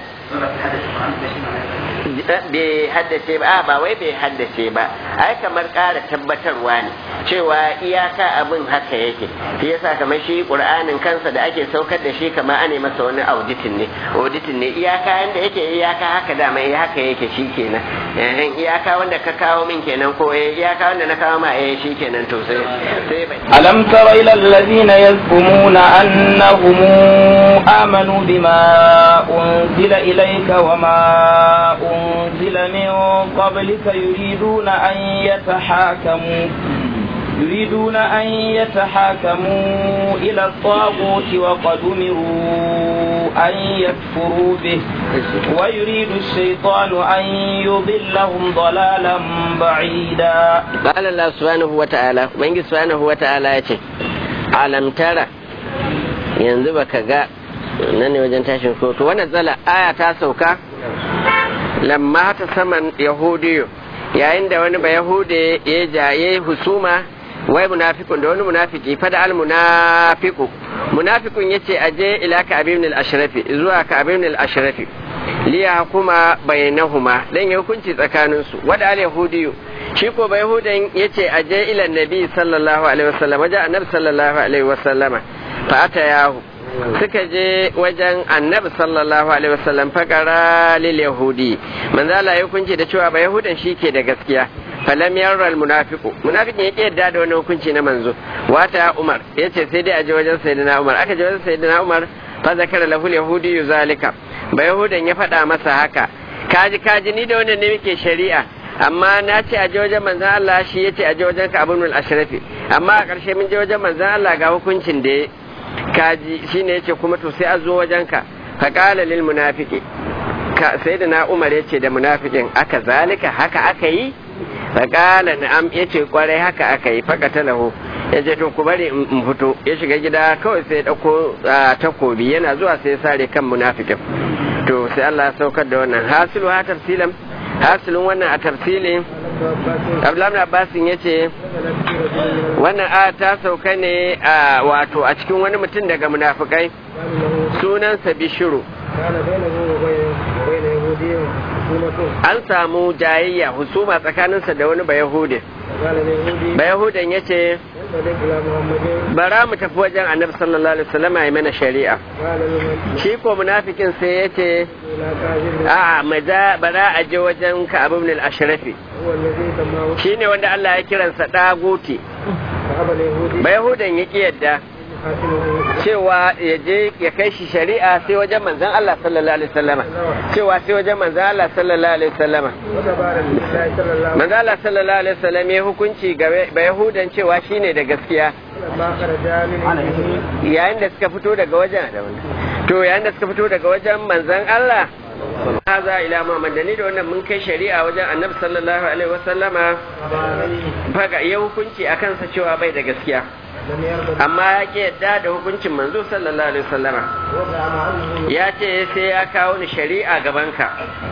bai haddace ba ba wai bai haddace ba ai kamar ƙara tabbatarwa ne cewa iyaka abin haka yake shi yasa kamar shi qur'anin kansa da ake saukar da shi kamar ane masa wani auditin ne auditin ne iyaka yanda yake iyaka haka da mai haka yake shi kenan eh iyaka wanda ka kawo min kenan ko eh iyaka wanda na kawo ma eh shi kenan to sai sai alam tara ila alladhina yazkumuna annahum amanu bima unzila ilayka wama أنزل من قبلك يريدون أن يتحاكموا يريدون أن يتحاكموا إلى الطاغوت وقد أمروا أن يكفروا به ويريد الشيطان أن يضلهم ضلالا بعيدا قال الله سبحانه وتعالى من سبحانه وتعالى ألم ترى yanzu baka ga nan ne wajen tashin kotu wannan zala aya ta sauka lamma ta saman yahudiyo yayin da wani ba yahude ya jaye husuma wai munafikun da wani munafiki fada al munafiku munafikun yace aje ila ka abin al ashrafi zuwa ka abin al ashrafi liya hukuma bainahuma dan ya hukunci tsakanin su wada al yahudiyo shi ko ba yahudan yace aje ila nabi sallallahu alaihi wasallam wajen annabi sallallahu alaihi wasallama fa ata yahu suka je wajen annabi sallallahu alaihi wasallam fakara lil yahudi manzo Allah ya hukunci da cewa ba yahudan ke da gaskiya falam yarra al munafiqu munafiqin yake yadda da wani hukunci na manzo wata umar yace sai dai a je wajen sayyidina umar aka je wajen sayyidina umar fa zakara lahu al yahudi zalika ba yahudan ya faɗa masa haka kaji kaji ni da wannan ne muke shari'a amma na ce a je wajen manzan Allah shi ya ce a je wajen ka abin ashrafi amma a ƙarshe mun je wajen manzan Allah ga hukuncin da ya kaji shine yace kuma to sai a zo wajenka fa qala lil munafiqi ka sayyidina umar yace da munafikin aka zalika haka aka yi fa qala na'am yace kwarai haka aka yi faqata lahu yace to ku bari in fito ya shiga gida kawai sai ya dauko takobi yana zuwa sai ya sare kan munafikin to sai Allah ya saukar da wannan hasilu ha tafsilan hasilin wannan a tafsilin Abdullahi Abbasin ya ce wannan a ta sauka ne a wato a cikin wani mutum daga munafukai sunansa bishiru an samu jayayya husuma tsakaninsa da wani bayahudi bayahudan ya ce bara mu tafi wajen annabi sallallahu alaihi wasallam ya mana shari'a shi ko munafikin sai ya ce a maza bara a je wajen ka abu min al-ashrafi shine wanda Allah ya kiransa daguti bayahudan ya ki yadda cewa ya je ya kai shi shari'a sai wajen manzan Allah sallallahu alaihi wasallama cewa sai wajen manzan Allah sallallahu alaihi wasallama manzan Allah sallallahu alaihi wasallam ya hukunci ga Yahudan cewa shine da gaskiya yayin da suka fito daga wajen to yayin da suka fito daga wajen manzan Allah haza ila Muhammad da ni da wannan mun kai shari'a wajen Annabi sallallahu alaihi wasallama faga ya hukunci akan sa cewa bai da gaskiya amma ya ke yadda da hukuncin manzo sallallahu alaihi wasallama ya ce sai ya kawo ni shari'a gabanka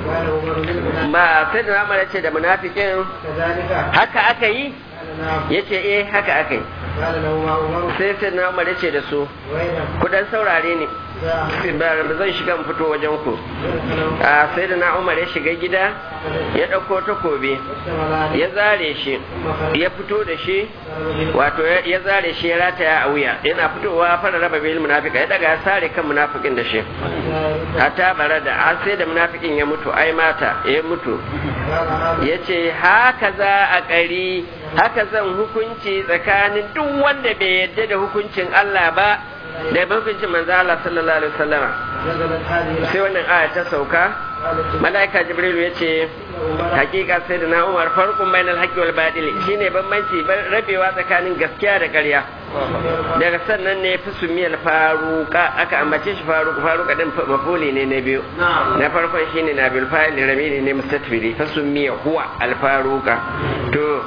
ba sai da namar ce da munafikin haka aka yi ya ce eh haka aka yi sai sai na umar ce da su kudan saurare ne ba zan shiga in fito wajen ku a sai da na umar ya shiga gida ya ɗauko takobi ya zare shi ya fito da shi wato ya zare shi ya rataya a wuya yana fitowa fara raba bil munafika ya daga ya sare kan munafikin da shi hatta bara da har sai da munafikin ya mutu ai mata ya mutu ya ce haka za a ƙari haka zan hukunci tsakanin duk wanda bai yadda da hukuncin Allah ba da hukuncin manzo Allah sallallahu alaihi wasallama sai wannan aya ta sauka malaika jibrilu ya ce hakika sai da na umar farkon bainal haqqi wal badili shine bambanci rabewa tsakanin gaskiya da ƙarya daga sannan ne fi sumiyal faruka aka ambace shi faruka faruka din mafuli ne na biyu na farkon shine na bil fa'il ramini ne mustatfiri fa sumiya huwa al faruka to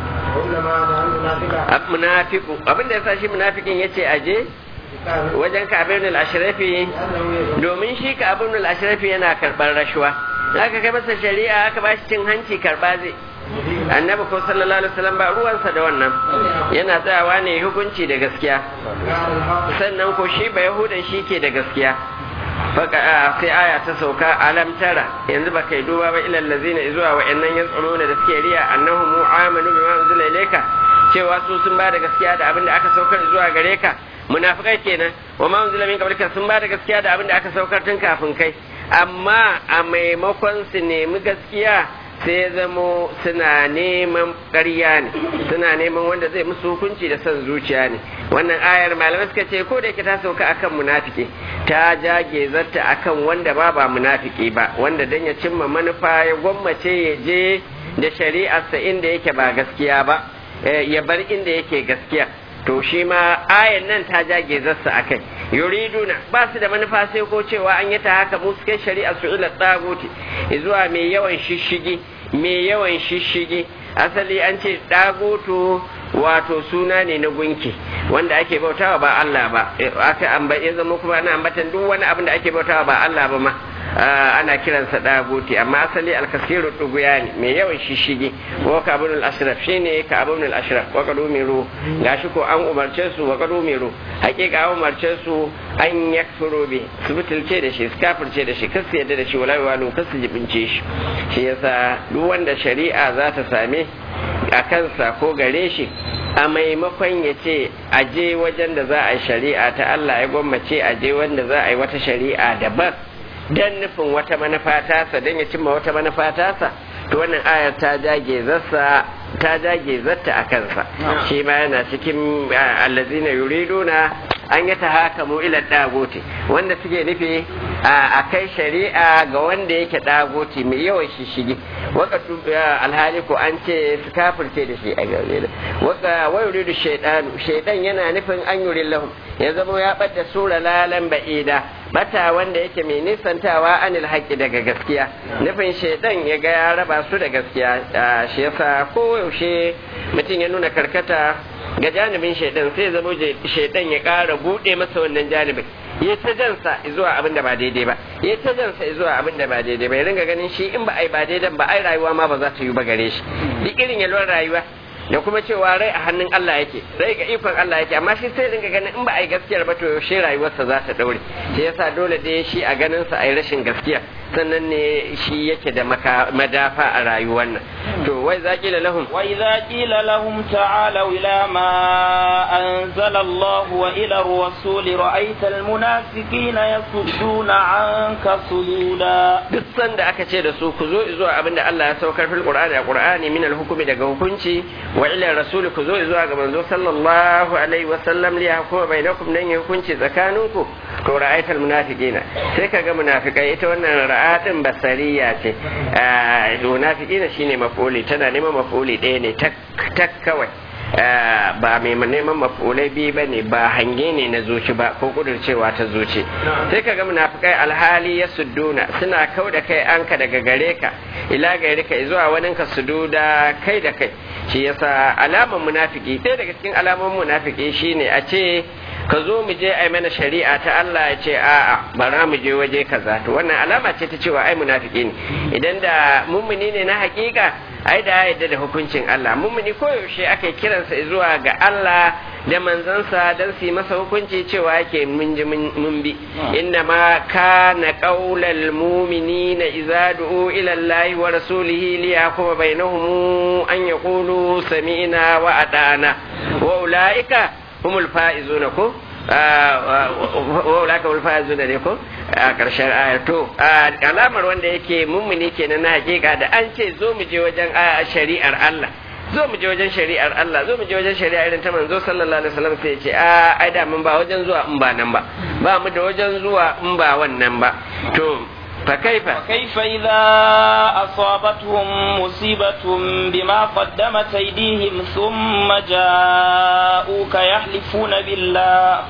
munafiku abinda yasa shi munafikin yace aje wajen kabir al-ashrafi domin shi kabir al-ashrafi yana karɓar rashuwa aka kai masa shari'a aka ba shi cin hanci karɓa zai annabi ko sallallahu alaihi wasallam ba ruwansa da wannan yana tsayawa ne hukunci da gaskiya sannan ko shi ba yahudan shi ke da gaskiya faka sai aya ta sauka alam tara yanzu ba kai duba ba ilal ladzina zuwa wa'annan yas'umuna da suke riya annahum amanu bima unzila ilayka cewa su sun ba da gaskiya da abin da aka saukar zuwa gare ka munafikai kenan wa ma unzila min qablika sun ba da gaskiya da abin da aka saukar tun kafin kai amma a maimakon su nemi gaskiya sai zamo suna neman ƙarya ne suna neman wanda zai musu hukunci da son zuciya ne wannan ayar malamai suka ce ko da yake ta sauka akan munafiki ta jage zarta akan wanda ba ba munafiki ba wanda dan ya cimma manufa ya gwammace ya je da shari'arsa inda yake ba gaskiya ba ya bar inda yake gaskiya to shi ma ayan nan ta jage zarsa a kai yuriduna ba su da manufa sai ko cewa an yi ta haka mu suke shari'a su ila tsaguti zuwa mai yawan shishigi mai yawan shishigi asali an ce dagutu wato suna ne na gunki wanda ake bautawa ba Allah ba aka amba ya zama kuma ana ambatan duk wani abin da ake bautawa ba Allah ba ma ana kiransa daguti amma asali alkasiru duguya ne mai yawan shishigi wa kabun al-ashraf shine kabun al-ashraf wa kadu miru gashi ko an umarce su wa kadu miru hakika an umarce su an yakfuru bi su butulce da shi su kafirce da shi kasu yadda da shi wala walu kasu jibince shi shi yasa duk wanda shari'a za ta same a kansa ko gare shi a maimakon ya ce a je wajen da za a yi shari'a ta Allah ya gwammace a je wanda za a yi wata shari'a daban dan nufin wata manufa tasa dan ya cimma wata manufa tasa to wannan ayar ta jage zassa ta jage zatta a kansa shi ma yana cikin allazina yuriduna an yi tahakamu ila dagoti wanda suke nufi a kai shari'a ga wanda yake dagoti mai yawan shishigi wakatu alhali ko an ce su kafirce da shi a gare da waka wa yuridu shaydanu shaydan yana nufin an yuri lahum ya zama ya bada sura lalan ba'ida bata wanda yake mai nisantawa anil haƙƙi daga gaskiya nufin shaidan ya ga ya raba su da gaskiya shi yasa koyaushe mutum ya nuna karkata ga janibin shaidan sai zama shaidan ya ƙara buɗe masa wannan janibin ya ta jansa zuwa abin da ba daidai ba ya ta jansa zuwa abin da ba daidai ba ya ringa ganin shi in ba ai ba daidai ba ai rayuwa ma ba za ta yi ba gare shi duk irin yalwar rayuwa da kuma cewa rai a hannun Allah yake rai ga ikon Allah yake amma shi sai dinga ganin in ba a yi gaskiyar ba to yaushe rayuwarsa za ta daure shi yasa dole da shi a ganin sa a yi rashin gaskiya sannan ne shi yake da madafa a rayuwar nan to wai za kila lahum wa idza qila lahum ta'alu ila ma anzala Allah wa ila ar-rasul ra'aita al-munafiqina yasudduna anka sududa duk sanda aka ce da su ku zo zuwa abinda Allah ya saukar fil qur'ani a qur'ani min al-hukmi daga hukunci wa ila rasul ku zo zuwa ga manzo sallallahu alaihi wa sallam li yahkuma bainakum dan hukunci tsakaninku to ra'aita al-munafiqina sai kaga munafikai ita wannan ra'atin basariya ce munafiqina shine mafuli tana neman mafuli ɗaya ne tak kawai ba mai neman mafulai biyu ba ne ba hange ne na zuci ba ko kudurcewa ta zuci sai ka ga munafikai alhali ya sudduna suna kau da kai anka daga gare ka ila gare ka zuwa wani ka sududa kai da kai shi yasa alaman munafiki ɗaya daga cikin alaman munafiki shine a ce ka zo mu je ai mana shari'a ta Allah ya ce a'a bara mu je waje kaza to wannan alama ce ta cewa ai munafiki ne idan da mummuni ne na hakika ai da yadda da hukuncin Allah mummuni koyaushe aka kiransa zuwa ga Allah da manzansa don su yi masa hukunci cewa yake mun ji mun bi inna ma kana qaulal mu'minina idza du'u ila Allah wa rasulihi li yahkuma bainahum an yaqulu sami'na wa ata'na wa ulaika humul faizuna ko wa ulaika humul faizuna ne ko a ƙarshen aya to alamar wanda yake mummuni kenan na hakika da an ce zo mu je wajen shari'ar Allah zo mu je wajen shari'ar Allah zo mu je wajen shari'a irin ta manzo sallallahu alaihi wasallam sai ce a ai da mun ba wajen zuwa in ba nan ba ba mu da wajen zuwa in ba wannan ba to فكيف فكيف إذا أصابتهم مصيبة بما قدمت أيديهم ثم جاءوك يحلفون بالله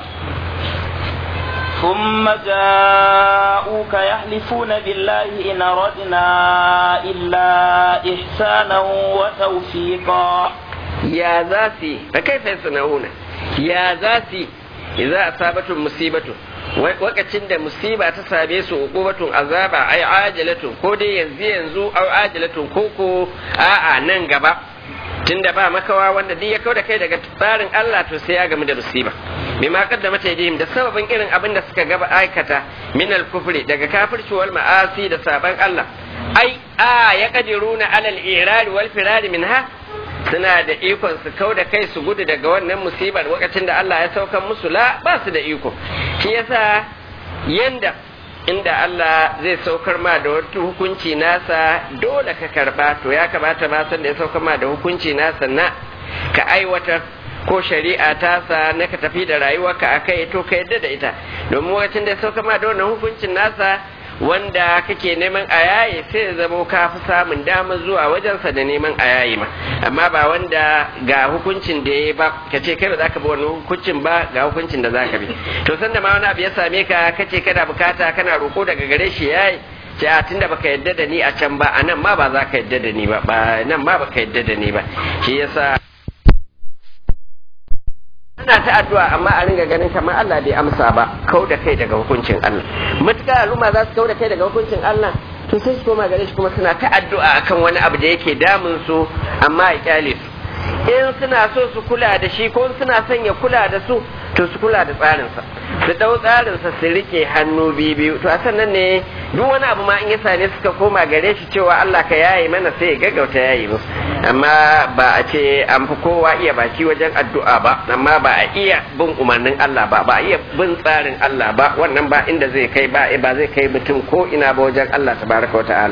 ثم جاءوك يحلفون بالله إن أردنا إلا إحسانا وتوفيقا يا ذاتي فكيف يصنعون يا ذاتي إذا أصابتهم مصيبة wakacin da musiba ta same su uqubatun azaba ai ajalatun ko dai yanzu yanzu au ajalatun ko ko a'a nan gaba tunda ba makawa wanda duk ya kau da kai daga tsarin Allah to sai ya gamu da musiba bima qaddama taydihim da sababin irin abin da suka gaba aikata min al-kufri daga kafirci wal ma'asi da saban Allah ai a ya qadiruna alal irari wal firari minha suna da ikon su kau da kai su gudu daga wannan musibar lokacin da Allah ya saukan musu la ba su da iko shi yasa yanda inda Allah zai saukar ma da wata hukunci nasa dole ka karba to ya kamata ma san da ya saukar ma da hukunci nasa na ka aiwatar ko shari'a tasa na ka tafi da rayuwarka a kai to ka yadda da ita domin lokacin da ya saukar ma da wannan hukuncin nasa wanda kake neman a yaye sai ya zamo ka fi samun damar zuwa wajensa da neman a yaye ma amma ba wanda ga hukuncin da ya ba ka ce kai ba za ka bi wani hukuncin ba ga hukuncin da za ka bi to sanda ma wani abu ya same ka kace kana bukata kana roko daga gare shi yayi ce a tunda baka yadda da ni a can ba a nan ma ba za ka yadda da ni ba ba nan ma baka yadda da ni ba shi yasa ana ta addu'a amma a ringa ganin kamar Allah bai amsa ba kau da kai daga hukuncin Allah matuƙar al'umma za su kau da kai daga hukuncin Allah to sai su koma gare shi kuma suna ta addu'a akan wani abu da yake damun su amma ya kyale su in suna so su kula da shi ko suna son ya kula da su to su kula da tsarinsa su dau tsarinsa su rike hannu biyu to a sannan ne duk wani abu ma in ya same suka koma gare shi cewa Allah ka yaye mana sai ya gaggauta yayi musu amma ba a ce an fi kowa iya baki wajen addu'a ba amma ba a iya bin umarnin Allah ba ba a iya bin tsarin Allah ba wannan ba inda zai kai ba ba zai kai mutum ko ina ba wajen Allah tabaraka wa ta'ala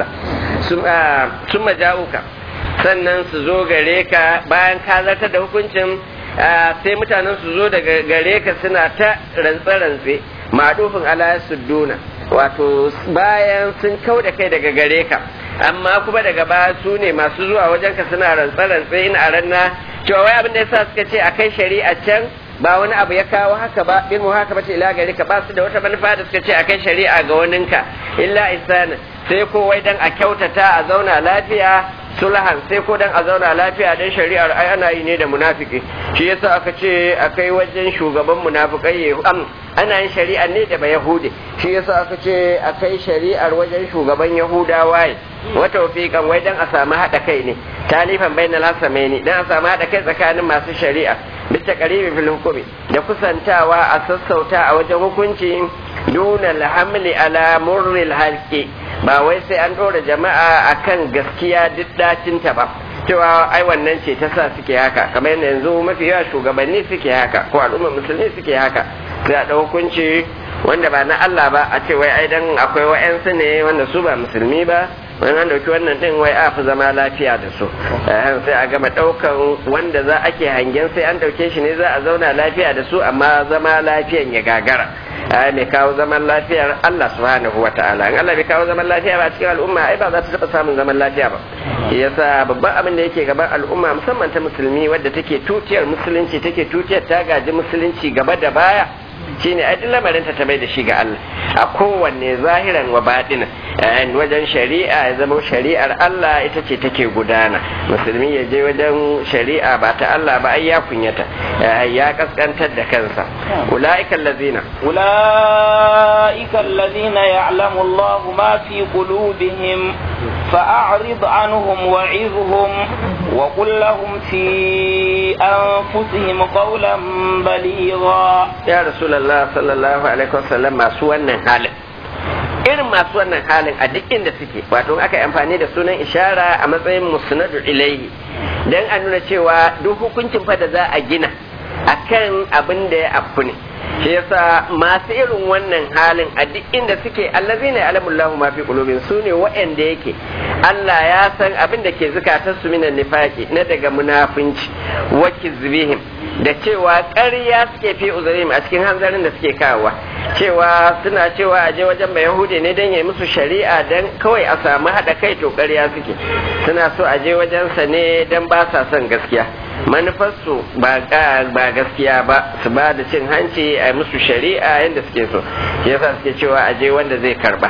sun maja'uka sannan su zo gare ka bayan ka zartar da hukuncin sai mutanen su zo daga gare ka suna ta rantse-rantse madufin ala sudduna wato bayan sun kau da kai daga gare ka amma kuma daga baya su ne masu zuwa wajen ka suna rantse-rantse in a ranna cewa wai abin da yasa suka ce a kai shari'a can ba wani abu ya kawo haka ba bin mu haka bace ila gare ka ba su da wata manufa da suka ce a kai shari'a ga waninka illa isana sai ko wai dan a kyautata a zauna lafiya sulhan sai ko dan a zauna lafiya dan shari'ar ai ana yi ne da munafiki shi yasa aka ce akai wajen shugaban munafikai am ana yin shari'ar ne da yahudi shi yasa aka ce akai shari'ar wajen shugaban yahudawa wa tawfiqan wai dan a samu hada kai ne talifan bainal hasamaini dan a samu hada kai tsakanin masu shari'a bisa qaribi fil hukumi da kusantawa a sassauta a wajen hukunci duna alhamli ala murril halqi ba wai sai an ɗora jama'a akan gaskiya duk dacinta ba cewa ai wannan ce ta sa suke haka kamar yadda yanzu mafi yawa shugabanni suke haka ko al'ummar musulmi suke haka sai a ɗau hukunci wanda ba na Allah ba a ce wai ai dan akwai wa'yansu ne wanda su ba musulmi ba wani an dauki wannan din wai a fi zama lafiya da su sai a gama daukan wanda za ake hangen sai an dauke shi ne za a zauna lafiya da su amma zama lafiyan ya gagara ai mai kawo zaman lafiyar Allah subhanahu wa ta'ala in Allah bai kawo zaman lafiya ba cikin al'umma ai ba za ta taba samun zaman lafiya ba yasa babban abin da yake gaban al'umma musamman ta musulmi wadda take tutiyar musulunci take tutiyar ta gaji musulunci gaba da baya shine ai duk lamarin ta bai da shi ga Allah a kowanne zahiran wa baɗina wajen shari'a ya zama shari'ar Allah ita ce take gudana musulmi ya je wajen shari'a ba ta Allah ba ai ya kunyata ya kaskantar da kansa ulaika allazina ulaika allazina ya'lamu Allah ma fi qulubihim fa'rid anhum wa'izhum wa qul lahum fi anfusihim qawlan baligha ya rasulullah sallallahu alaihi wasallam masu wannan halin irin masu wannan halin a duk inda suke wato aka yi amfani da sunan ishara a matsayin musnadu ilaihi dan a nuna cewa duk hukuncin fa da za a gina akan abin da ya afku ne shi yasa masu irin wannan halin a duk inda suke allazina ya'lamullahu ma fi qulubihim sune waɗanda yake Allah ya san abin da ke zukatar su minan nifaqi na daga munafunci wa kizbihim da cewa ƙarya suke fi uzurim a cikin hanzarin da suke kawowa cewa suna cewa aje wajen mai yahudi ne don ya musu shari'a don kawai a samu haɗa kai to ƙarya suke suna so aje wajensa ne don ba sa son gaskiya manufarsu ba gaskiya ba su ba da cin hanci a musu shari'a yadda suke so shi yasa suke cewa aje wanda zai karba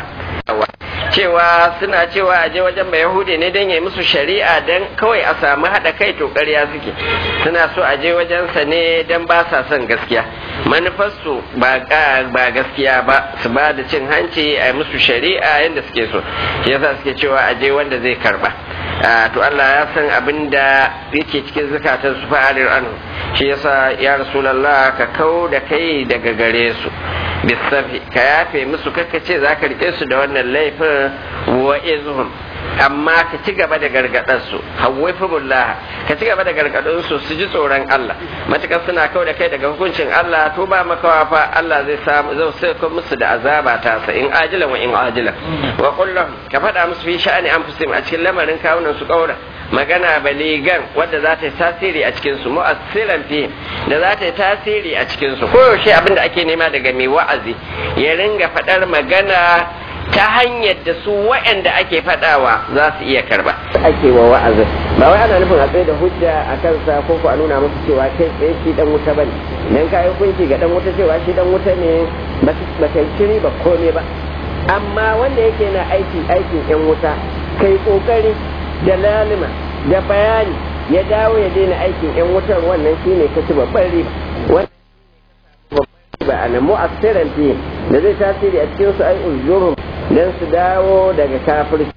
cewa suna cewa aje wajen mai yahudi ne don ya musu shari'a don kawai a samu haɗa kai to ƙarya suke suna so aje wajensa ne don ba sa son gaskiya manufarsu ba gaskiya ba su ba da cin hanci a musu shari'a yadda suke so shi yasa suke cewa aje wanda zai karba to Allah ya san abin da yake cikin zukatan su fa'alir anhu shi yasa ya rasulullah ka kau da kai daga gare su bisafi ka yafe musu kakka ce za ka rike su da wannan laifin wa izhum amma ka ci gaba da gargadar su hawwifullah ka ci gaba da gargadar su su ji tsoron Allah matukar suna kau da kai daga hukuncin Allah to ba makawa fa Allah zai samu zai sai musu da azaba ta sa in ajilan wa in ajilan wa kullum ka faɗa musu fi sha'ani anfusihim a cikin lamarin kawunan su kaura magana baligan wadda za ta yi tasiri a cikin su mu'assilan fi da za ta yi tasiri a cikin su koyaushe abin da ake nema daga mai wa'azi ya ringa faɗar magana ta hanyar da su waɗanda ake faɗawa za su iya karba ake wa wa'azi ba wai ana nufin a tsaye da hujja a kansa ko ko a nuna musu cewa kai tsaye shi dan wuta bane dan kayi hukunci ga dan wuta cewa shi dan wuta ne ba ta shiri ba komai ba amma wanda yake na aiki aikin yan wuta kai kokari da lalima da bayani ya dawo ya daina aikin yan wutar wannan shine kaci babban riba ba ana mu'assiran fi da zai tasiri a cikin su ai ujurum dan su dawo daga kafirci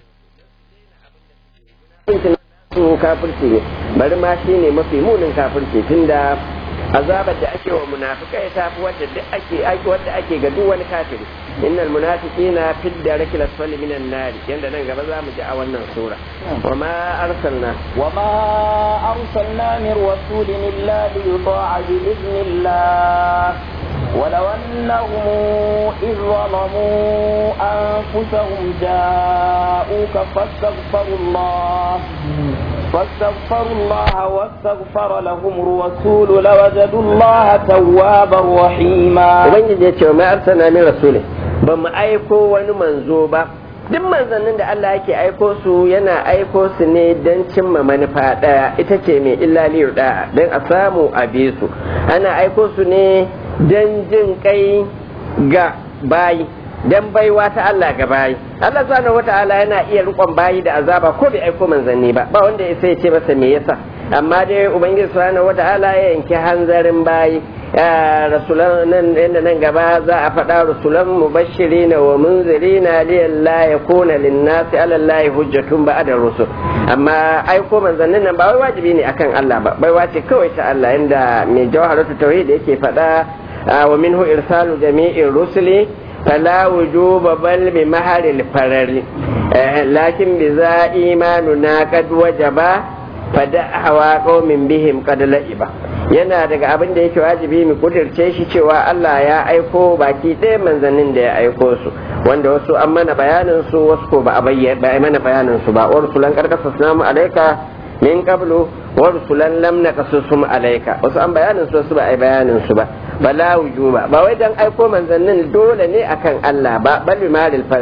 su kafirci ne bari ma shine mafi munin kafirci tunda azabar da ake wa munafikai ta fi wadda duk ake wadda ake ga duk wani kafiri innal munafiqina fi darki lasfali minan nar yanda nan gaba za mu ji a wannan sura wa ma arsalna wa ma arsalna min rasulin illa li yuta'a bi idnillah ولو أنهم إذ ظلموا أنفسهم جاءوك فاستغفروا الله فاستغفروا الله واستغفر لهم الرسول لوجدوا الله توابا رحيما ubangiji ya ce wa ma'arsana min rasulih ba mu aiko wani manzo ba duk manzannin da Allah yake aiko su yana aiko su ne don cimma manufa ɗaya ita ce mai illa liyu ɗaya don a samu a bi su ana aiko su ne don jin kai ga bayi dan baiwa ta Allah ga bayi Allah subhanahu wata'ala yana iya rikon bayi da azaba ko bai aiko manzanni ba ba wanda ya sai ce masa me yasa amma dai ubangiji subhanahu wata'ala ya yanke hanzarin bayi rasulan nan inda nan gaba za a faɗa rasulan mubashirina wa munzirina liyalla yakuna linnasi ala Allah hujjatun ba'da rusul amma aiko manzannin nan ba wai wajibi ne akan Allah ba baiwa ce kawai ta Allah inda mai jawharatu tauhid yake faɗa wa minhu irsalu jami'ir rusuli فلا وجوب بل بمهر الفرر لكن بذا إيماننا قد وجب فدعوا قوم بهم قد لئبا yana daga abin da yake wajibi mu kudirce shi cewa Allah ya aiko baki ɗaya manzannin da ya aiko su wanda wasu an mana bayanin su wasu ko ba a bayyana mana bayanin su ba wa rusulan karkasa namu alaika min qablu wa rusulan lam naqasusum alaika wasu an bayanin su wasu ba a bayanin su ba bala wujuba ba wai dan aiko manzannin dole ne akan Allah ba bal maril falli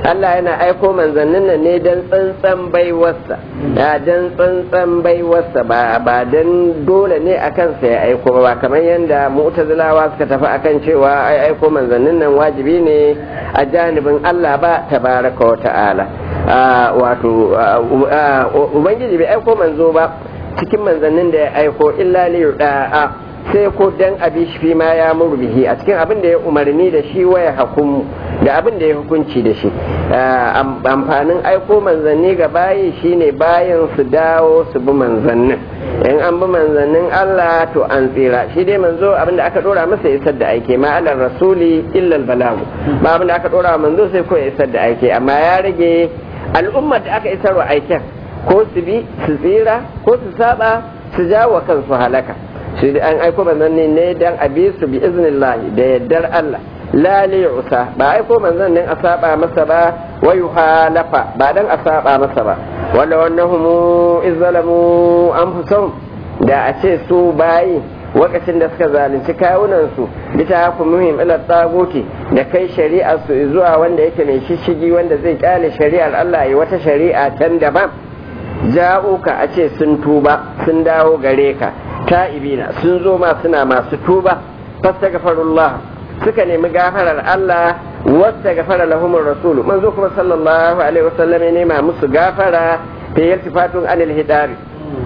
Allah yana aiko manzannin nan ne dan tsantsan baiwarsa ya dan tsantsan baiwarsa ba ba dan dole ne akan sa ya aiko ba kamar yadda mu'tazilawa suka tafi akan cewa ai aiko manzannin nan wajibi ne a janibin Allah ba tabaraka wa ta'ala wato ubangiji bai aiko manzo ba cikin manzannin da ya aiko illa li da'a sai ko dan abi shi ma ya murbihi a cikin abin da ya umarni da shi waya hukumu da abin da ya hukunci da shi amfanin aiko manzanni ga bayi shine bayan su dawo su bi manzannin in an bi manzannin Allah to an tsira shi dai manzo abin da aka dora masa isar da aike ma alar rasuli illa balagu ba abin da aka dora manzo sai ko isar da aike amma ya rage al'ummar da aka isar wa aiken ko su bi su tsira ko su saba su jawo kansu halaka shi an aiko manzon ne dan a bi su bi iznillahi da yaddar Allah la li usa ba aiko manzon nan a saba masa ba wa yuhalafa ba dan a saba masa ba wala wannahum izzalamu anfusahum da a ce su bayi lokacin da suka zalunci kawunan su bita ku muhim ila tsaguti da kai shari'ar su zuwa wanda yake mai shishigi wanda zai kyale shari'ar Allah ya wata shari'a can daban ja'uka a ce sun tuba sun dawo gare ka ta'ibina sun zo ma suna masu tuba fastaghfirullah suka nemi gafarar Allah wasta gafara lahumur rasul manzo kuma sallallahu alaihi wasallam ya nema musu gafara ta yaltifatun anil hidari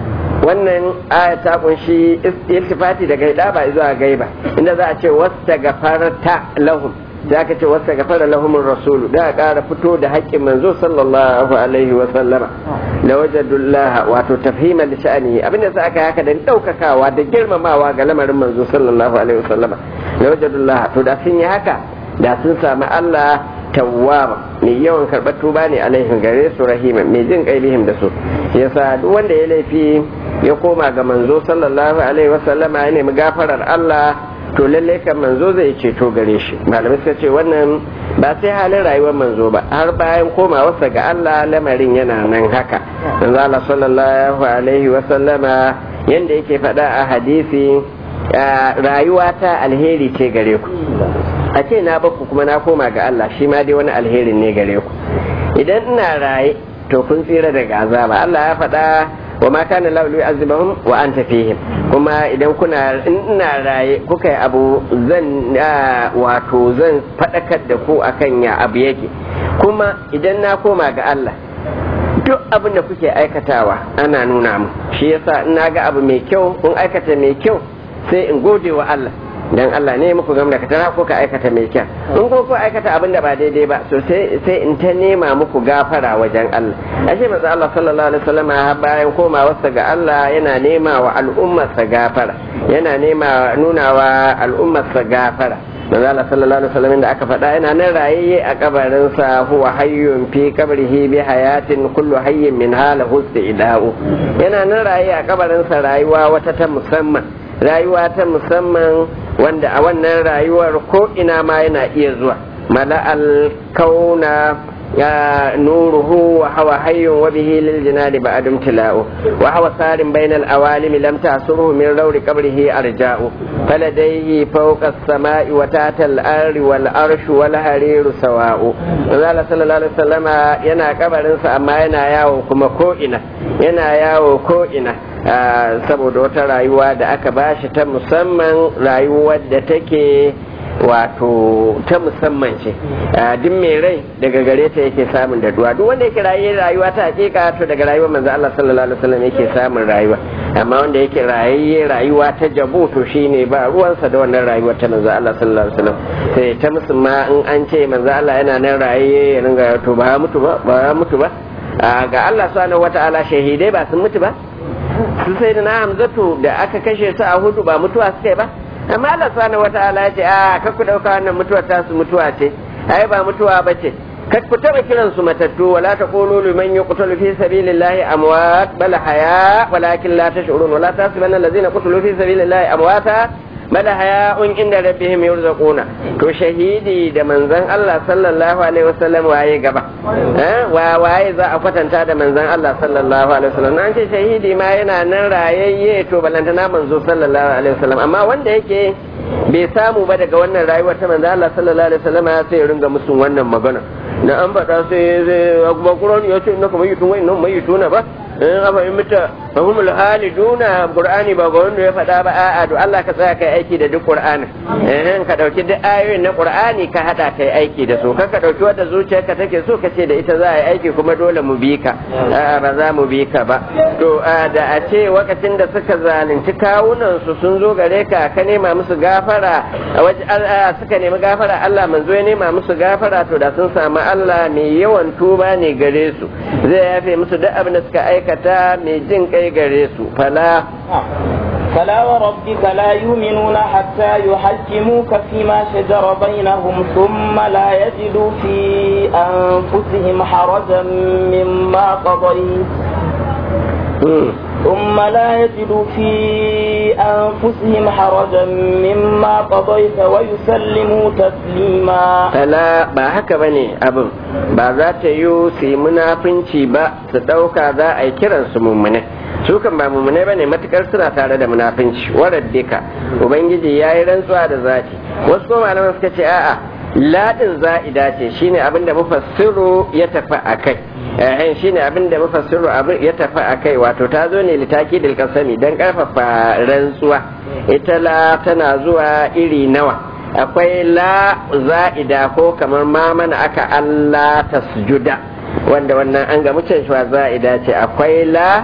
wannan aya ta kunshi iltifati daga hidaba zuwa gaiba inda za a ce wasta gafarta lahum da aka ce wasta gafara lahumur rasul da ƙara fito da haƙƙin manzo sallallahu alaihi wasallama la wajadullah wato tafhima li sha'ani abinda sa aka haka da daukakawa da girmamawa ga lamarin manzo sallallahu alaihi wasallama la wajadullah to da sun yi haka da sun samu Allah tawwaba mai yawan karɓar tuba ne alaihin gare su rahima mai jin kailihim da su yasa duk wanda ya laifi ya koma ga manzo sallallahu alaihi wasallama ya nemi gafarar Allah to lalle kan manzo zai ceto gare shi malamai suka ce wannan ba sai halin rayuwar manzo ba har bayan komawarsa ga Allah lamarin yana nan haka manzo Allah sallallahu alaihi wa sallama yanda yake faɗa a hadisi rayuwa ta alheri ce gare ku a ce na baku kuma na koma ga Allah shi ma dai wani alherin ne gare ku idan ina raye to kun tsira daga azaba Allah ya faɗa wa ma kana lahu yu'azibuhum wa anta fihim kuma idan kuna ina raye kuka yi abu zan wato zan fadakar da ku akan ya abu yake kuma idan na koma ga Allah duk abin da kuke aikatawa ana nuna mu shi yasa ina ga abu mai kyau kun aikata mai kyau sai in gode wa Allah dan Allah ne muku gam da katara ko ka aikata mai kyau in ko ko aikata abin da ba daidai ba so sai sai in ta nema muku gafara wajen Allah ashe manzo Allah sallallahu alaihi wasallam bayan komawarsa ga Allah yana nema wa al'ummarsa gafara yana nema nuna wa al'ummarsa gafara manzo Allah sallallahu alaihi wasallam da aka faɗa yana nan rayayye a kabarin sa huwa hayyun fi qabrihi bi hayatin kullu hayyin min halahu istida'u yana nan raye a kabarin sa rayuwa wata ta musamman rayuwa ta musamman wanda a wannan rayuwar ko ina ma yana iya zuwa mala'al kauna ya nuruhu wa hawa hayyun wa bihi lil jinadi ba'dum tila'u wa hawa sarin bainal awalim lam ta'suruhu min rawri qabrihi arja'u faladayhi fawqa as-sama'i wa tahta al-ardi wal arshu wal hariru sawa'u Allah sallallahu alaihi wasallama yana kabarin sa amma yana yawo kuma ko ina yana yawo ko ina saboda wata rayuwa da aka bashi ta musamman rayuwar da take wato ta musamman ce duk mai rai daga gare ta yake samun da duwa duk wanda yake raye rayuwa ta hakika to daga rayuwar manzo Allah sallallahu alaihi wasallam yake samun rayuwa amma wanda yake raye rayuwa ta jabu to shine ba ruwansa da wannan rayuwa ta manzo Allah sallallahu alaihi wasallam sai ta musulma in an ce manzo Allah yana nan raye ya ringa to ba mutu ba ba mutu ba ga Allah subhanahu wataala shahidai ba sun mutu ba su sai da na hamzatu da aka kashe su a hudu ba mutuwa suka yi ba amma Allah subhanahu wata'ala ya ce a kar ku dauka wannan mutuwa ta su mutuwa ce ai ba mutuwa ba ce kar ku taba kiran su matattu wala taqulu liman yuqtalu fi sabilillahi amwat bal haya walakin la tash'urun wala tahsabanna allazina qutilu fi sabilillahi amwata bal haya'un inda rabbihim yurzaquna to shahidi da manzon Allah sallallahu alaihi wasallam waye gaba wa waye za a kwatanta da manzon Allah sallallahu alaihi wasallam nan ce shahidi ma yana nan rayayye to balantana manzo sallallahu alaihi wasallam amma wanda yake bai samu ba daga wannan rayuwar ta manzon Allah sallallahu alaihi wasallam sai ya ringa musu wannan magana da an faɗa sai zai ba Qur'ani ya ce innaka mayyitun wa innahum mayyituna ba in afa in mita fa hum haliduna Qur'ani ba ga wanda ya faɗa ba a'a to Allah ka tsaya kai aiki da duk Qur'ani eh ka dauki duk ayoyin na Qur'ani ka hada kai aiki da su ka ka dauki wanda zuciyarka take so ka ce da ita za a yi aiki kuma dole mu bi ka a'a ba za mu bi ka ba to da a ce lokacin da suka zalunci kawunan su sun zo gare ka ka nema musu gafara a waje suka nemi gafara Allah manzo ya nema musu gafara to da sun samu Allah mai yawan tuba ne gare su zai yafe musu duk abin da suka aikata mai jin kai gare su fala فلا وربك لا يؤمنون حتى يحكموك فيما شجر بينهم ثم لا يجدوا في أنفسهم حرجا مما قضيت ثم لا يجدوا في أنفسهم حرجا مما قضيت ويسلموا تسليما فلا ba haka bane abin ba za ta yi su yi munafunci ba su ɗauka za a yi kiran su mummune su kan ba mummune bane matukar suna tare da munafunci warar dika ubangiji ya yi rantsuwa da zati wasu ko malaman suka ce a'a ladin za'ida ce shine abin da mufassiru ya tafi a kai eh shine abin da mufassiru abin ya tafi a kai wato ta zo ne litaki dil kasami dan karfafa rantsuwa ita la tana zuwa iri nawa akwai la za'ida ko kamar ma mana aka Allah tasjuda wanda wannan an ga mucin shi za'ida ce akwai la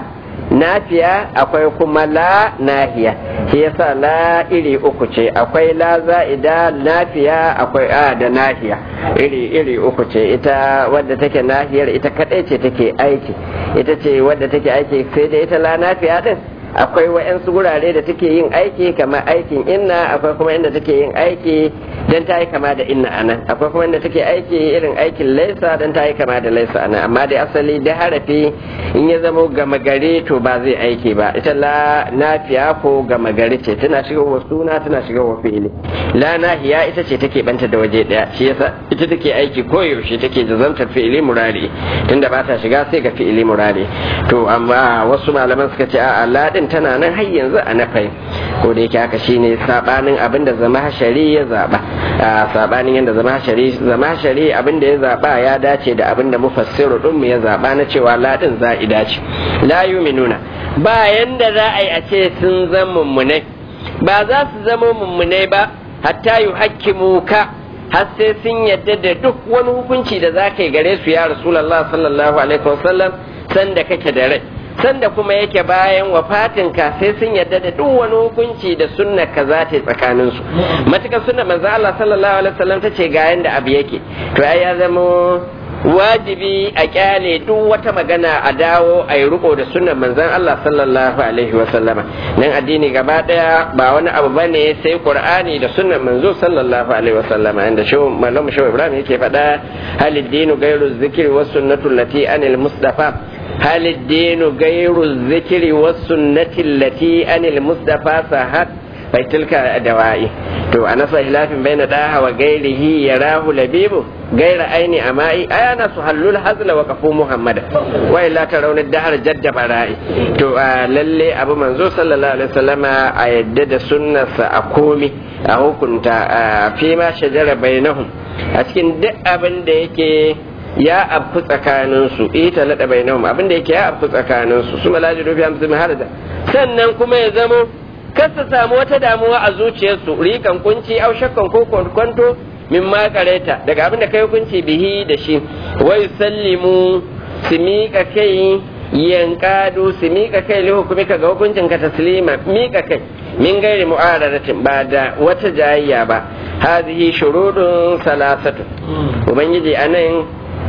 nafiya akwai kuma la nahiya shi yasa la iri uku ce akwai la za'ida nafiya akwai a da nahiya iri iri uku ce ita wadda take nahiyar ita kadai ce take aiki ita ce wadda take aiki sai da ita la nafiya din akwai wa'yansu gurare da take yin aiki kamar aikin inna akwai kuma inda take yin aiki don ta yi kama da inna anan akwai kuma inda take aiki irin aikin laisa don ta yi kama da laisa anan amma dai asali da harafi in ya zama gama gari to ba zai aiki ba ita la nafiya ko gama gari ce tana shiga wa suna tana shiga wa fi'ili la nahiya ita ce take banta da waje daya shi yasa ita take aiki koyaushe take jazantar fi'ili murari tunda ba ta shiga sai ga fi'ili murari to amma wasu malaman suka ce a'a la din tana nan har yanzu a nafai ko da yake haka shine sabanin abin da zama hashari ya zaba sabanin yadda zama hashari zama hashari abin da ya zaba ya dace da abin da mufassiru din mu ya zaba na cewa la din za'ida ce la yuminuna ba yanda za a yi a ce sun zama mummunai ba za su zama mummunai ba hatta yuhakkimu ka har sai sun yadda da duk wani hukunci da za ka yi gare su ya rasulullah sallallahu alaihi wasallam sanda kake da rai sanda kuma yake bayan wafatinka sai sun yarda da duk wani hukunci da sunna ka za ta yi tsakanin su matukar sunna manzo Allah sallallahu alaihi wasallam ta ce ga yanda abu yake to ai ya zama wajibi a kyale duk wata magana a dawo a yi riko da sunnan manzon Allah sallallahu alaihi wasallama nan addini gaba daya ba wani abu bane sai qur'ani da sunnan manzo sallallahu alaihi wasallama inda shi malamu shi Ibrahim yake faɗa halid dinu gairu zikri was sunnatu lati anil mustafa هل الدين غير الذكر والسنة التي أن المصطفى صحت فتلك دوائي to a nasa hilafin bai na daha wa gairihi ya rahu labibu gaira aini ama'i aya na su hallul hazla wa kafu muhammad wa illa ta raunin dahar jadda bara'i to a lalle abu manzo sallallahu alaihi wasallama a yadda da sunnarsa a komi a hukunta fi ma shajara bainahum a cikin duk abin da yake ya abu tsakanin su ita lada bainahum abin da yake ya abu tsakanin su su malaji rufi hamsin harda sannan kuma ya zamo kar su samu wata damuwa a zuciyarsu rikan kunci au shakkan ko kwanto min ma kareta daga abin da kai hukunci bihi da shi wai sallimu su miƙa kai yankadu su miƙa kai li hukumika ga hukuncin ka taslima miƙa kai min gairi mu'aradatin ba da wata jayayya ba hazihi shurudun salasatu ubangiji anan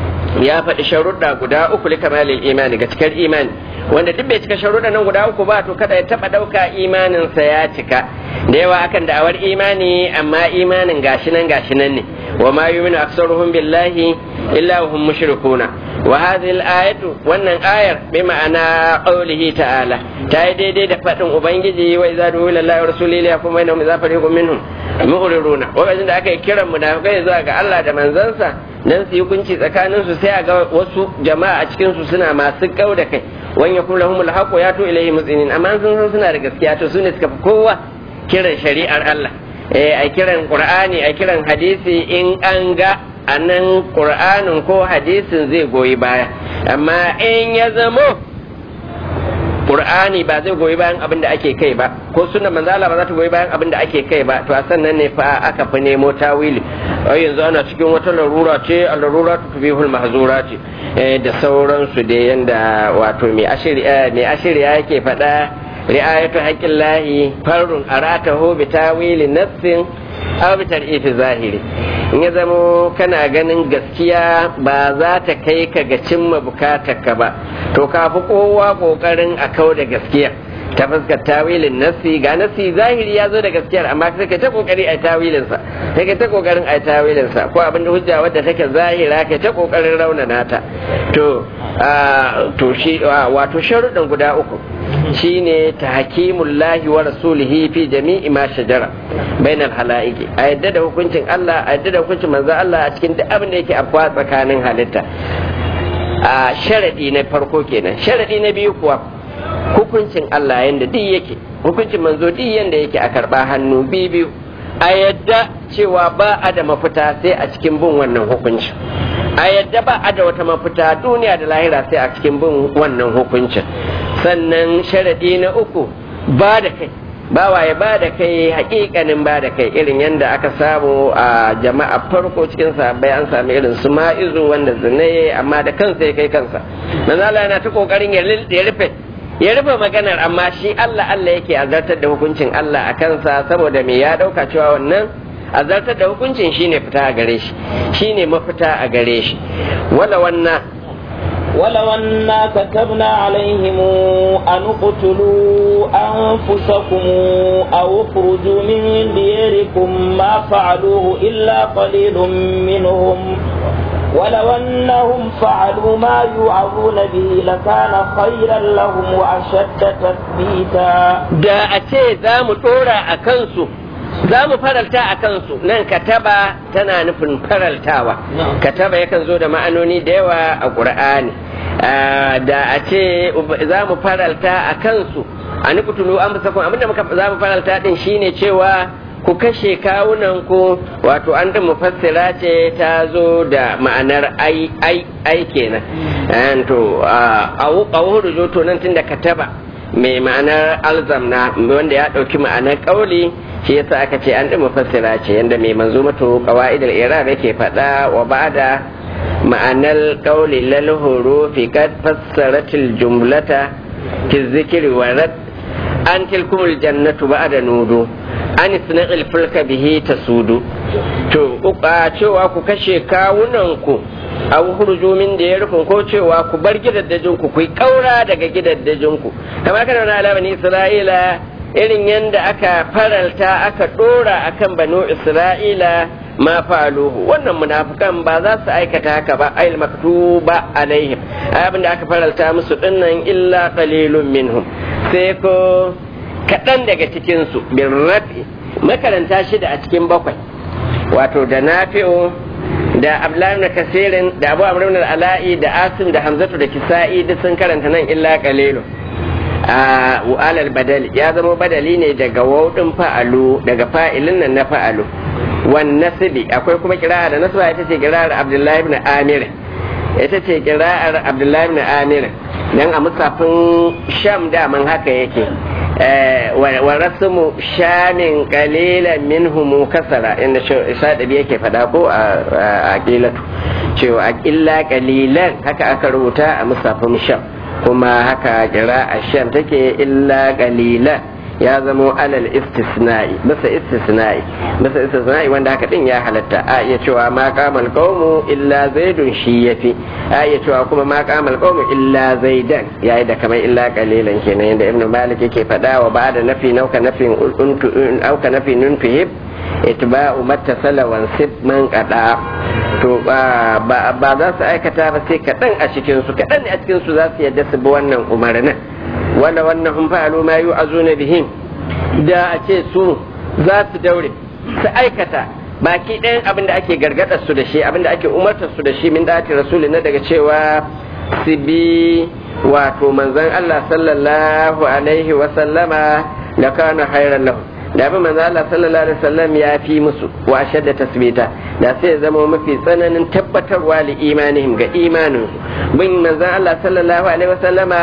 ya faɗi sharuɗa guda uku li kamalil imani ga cikar imani wanda duk bai cika sharuɗa nan guda uku ba to kada ya taɓa ɗauka imaninsa ya cika da yawa akan da'awar imani amma imanin gashi nan gashi nan ne wa ma yu'minu aktsaruhum billahi illa hum mushrikuna wa hadhihi al-ayatu wannan ayar bi ma'ana qawlihi ta'ala ta yi daidai da faɗin ubangiji wa idza du'u ila allahi wa rasulihi yakum bainahum idza fariqun minhum mu'riduna lokacin da aka yi kiran munafikai zuwa ga Allah da manzansa dan su yi hukunci tsakanin su sai a ga wasu jama'a a cikin su suna masu kau da kai wan yakun lahum alhaqu yatu ilayhi muzinin amma sun san suna da gaskiya to sune suka fi kowa kiran shari'ar Allah eh a kiran qur'ani a kiran hadisi in an ga a nan ƙur'anin ko hadisin zai goyi baya amma in ya zamo Qur'ani ba zai goyi bayan abin da ake kai ba ko sunna manzala ba za ta goyi bayan abin da ake kai ba to a sannan ne fa aka fi nemo tawili ai yanzu ana cikin wata larura ce a larura ta tubihul mahzura ce da sauransu da yanda wato mai ashiriya mai ashiriya yake faɗa ri'ayatu haqqillahi farrun aratahu bi tawili nafsin aw bi tar'ifi zahiri in ya zamo kana ganin gaskiya ba za ta kai ka ga cimma bukatarka ba to ka fi kowa kokarin a kau da gaskiya ta fuskar tawilin nasi ga nasi zahiri ya zo da gaskiyar amma sai ka ta kokari a tawilin sa sai ka ta kokarin a tawilin sa ko abin da hujja wadda take zahira ka ta kokarin raunana ta to to shi wato sharuɗin guda uku shine tahkimullahi wa rasulihi fi jami'i ma shajara bainal halaiqi a yadda da hukuncin Allah a yadda da hukuncin manzo Allah a cikin duk abin da yake afwa tsakanin halitta a sharadi na farko kenan sharadi na biyu kuwa hukuncin Allah yanda duk yake hukuncin manzo duk yanda yake a karba hannu biyu a yadda cewa ba a da mafita sai a cikin bin wannan hukuncin a yadda ba a da wata mafita duniya da lahira sai a cikin bin wannan hukuncin sannan sharadi na uku ba da kai bawa ya ba da kai hakikanin ba da kai irin yadda aka samu a jama'a farko cikin sahabbai an sami irin su ma'izu wanda zine amma da kansa ya kai kansa manzala yana ta kokarin ya rufe ya rufe maganar amma shi Allah Allah yake azartar da hukuncin Allah a kansa saboda me ya dauka cewa wannan azartar da hukuncin shine fita a gare shi shine mafita a gare shi wala wannan ولو أنا كتبنا عليهم أن اقتلوا أنفسكم أو اخرجوا من دياركم ما فعلوه إلا قليل منهم ولو أنهم فعلوا ما يوعظون به لكان خيرا لهم وأشد تثبيتا da a ce za mu ɗora a kansu za mu faralta a kansu nan kataba tana nufin faraltawa kataba yakan zo da ma'anoni da yawa a ƙur'ani da a ce za mu faralta a kansu a nukutulu an fusa abinda muka za mu faralta din shine cewa ku kashe kawunan ku wato an din mufassira ce ta zo da ma'anar ai ai ai kenan to a wuhudu to nan tunda kataba mai ma'anar alzamna wanda ya ɗauki ma'anar ƙauli shi yasa aka ce an ɗin mufassira ce yadda mai manzo mato qawaidul irab yake faɗa wa ba'da ma'anar ƙauli lal hurufi kad fassaratil jumlata fi zikri wa rad an tilkumul jannatu ba'da nudu an isna'il fulka bihi tasudu to cewa ku kashe kawunan ku abu hurju min da ya rufin ko cewa ku bar gidaddajin ku ku kaura daga gidaddajin ku kamar kana na alama ni isra'ila irin yadda aka faralta aka dora akan banu isra'ila ma faluhu wannan munafikan ba za su aikata haka ba ayil maktuba alaihim abin da aka faralta musu dinnan illa qalilun minhum sai ko kaɗan daga cikin su bin rafi makaranta shida a cikin bakwai wato da nafi'u da abdullahi na kasirin da abu amr ibn ala'i da asim da hamzatu da kisa'i duk sun karanta nan illa qalilu a alal badali ya zama badali ne daga waudin fa'alu daga fa'ilin nan na fa'alu wan nasbi akwai kuma kira'a da nasba ita ce kira'ar abdullahi ibn amir ita ce kira'ar abdullahi ibn amir dan a musafin sham daman haka yake wa rasmu shamin qalilan minhum kasara inda shadabi yake fada ko a aqilatu cewa aqilla qalilan haka aka rubuta a musafin sham kuma haka kira a sham take illa qalilan ya zamo alal istisna'i bisa istisna'i bisa istisna'i wanda haka din ya halatta a iya cewa ma qamal qawmu illa zaidun shi yafi a iya cewa kuma ma qamal qawmu illa zaidan yayi da kamar illa qalilan kenan yanda ibnu malik yake fada wa ba'da nafi nauka nafin untu auka nafi nuntuhib itba'u mattasala wan sib man qada to ba ba za su aikata ba sai kaɗan a cikin su kaɗan ne a cikin su za su yadda su bi wannan umarnin wanda wannan hun fa'alu ma yu'azuna bihim da a ce su za su daure su aikata baki ɗayan abin da ake gargadar su da shi abin da ake umartar su da shi min dati rasuli na daga cewa su bi wato manzon Allah sallallahu alaihi wa sallama da kana khairan lahu da bi manzo Allah sallallahu alaihi wasallam ya fi musu wa ashadda tasbita da sai ya zama mafi tsananin tabbatarwa li imanihim ga imanin bin manzo Allah sallallahu alaihi wasallama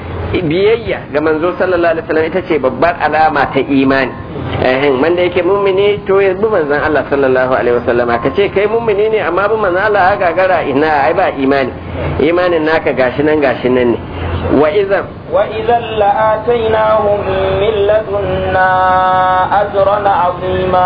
biyayya ga manzo sallallahu alaihi wasallam ita ce babbar alama ta imani eh man da yake mummuni to ya bi manzon Allah sallallahu alaihi wasallama ka ce kai mummuni ne amma bi manzon Allah ya gagara ina ai ba imani imanin naka gashi nan gashi nan ne wa idan wa idan la'atainahum min ladunna ajran azima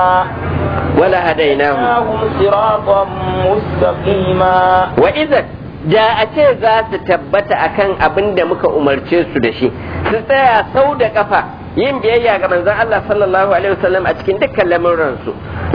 wala hadainahum hum siratan mustaqima wa idan da a ce za su tabbata akan abin da muka umarce su da shi su tsaya sau da kafa yin biyayya ga manzon Allah sallallahu alaihi wasallam a cikin dukkan lamuransu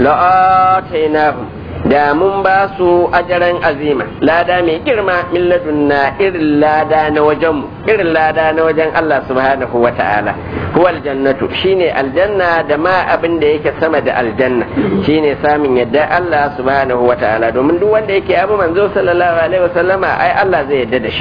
la'atainahum da mun ba su ajaran azima lada mai girma min ladunna irin lada na wajenmu irin lada na wajen Allah subhanahu wa ta'ala huwa aljannatu shine aljanna da ma abin da yake sama da aljanna shine samun yadda Allah subhanahu wa ta'ala domin duk wanda yake abu manzo sallallahu alaihi wasallama ai Allah zai yadda da shi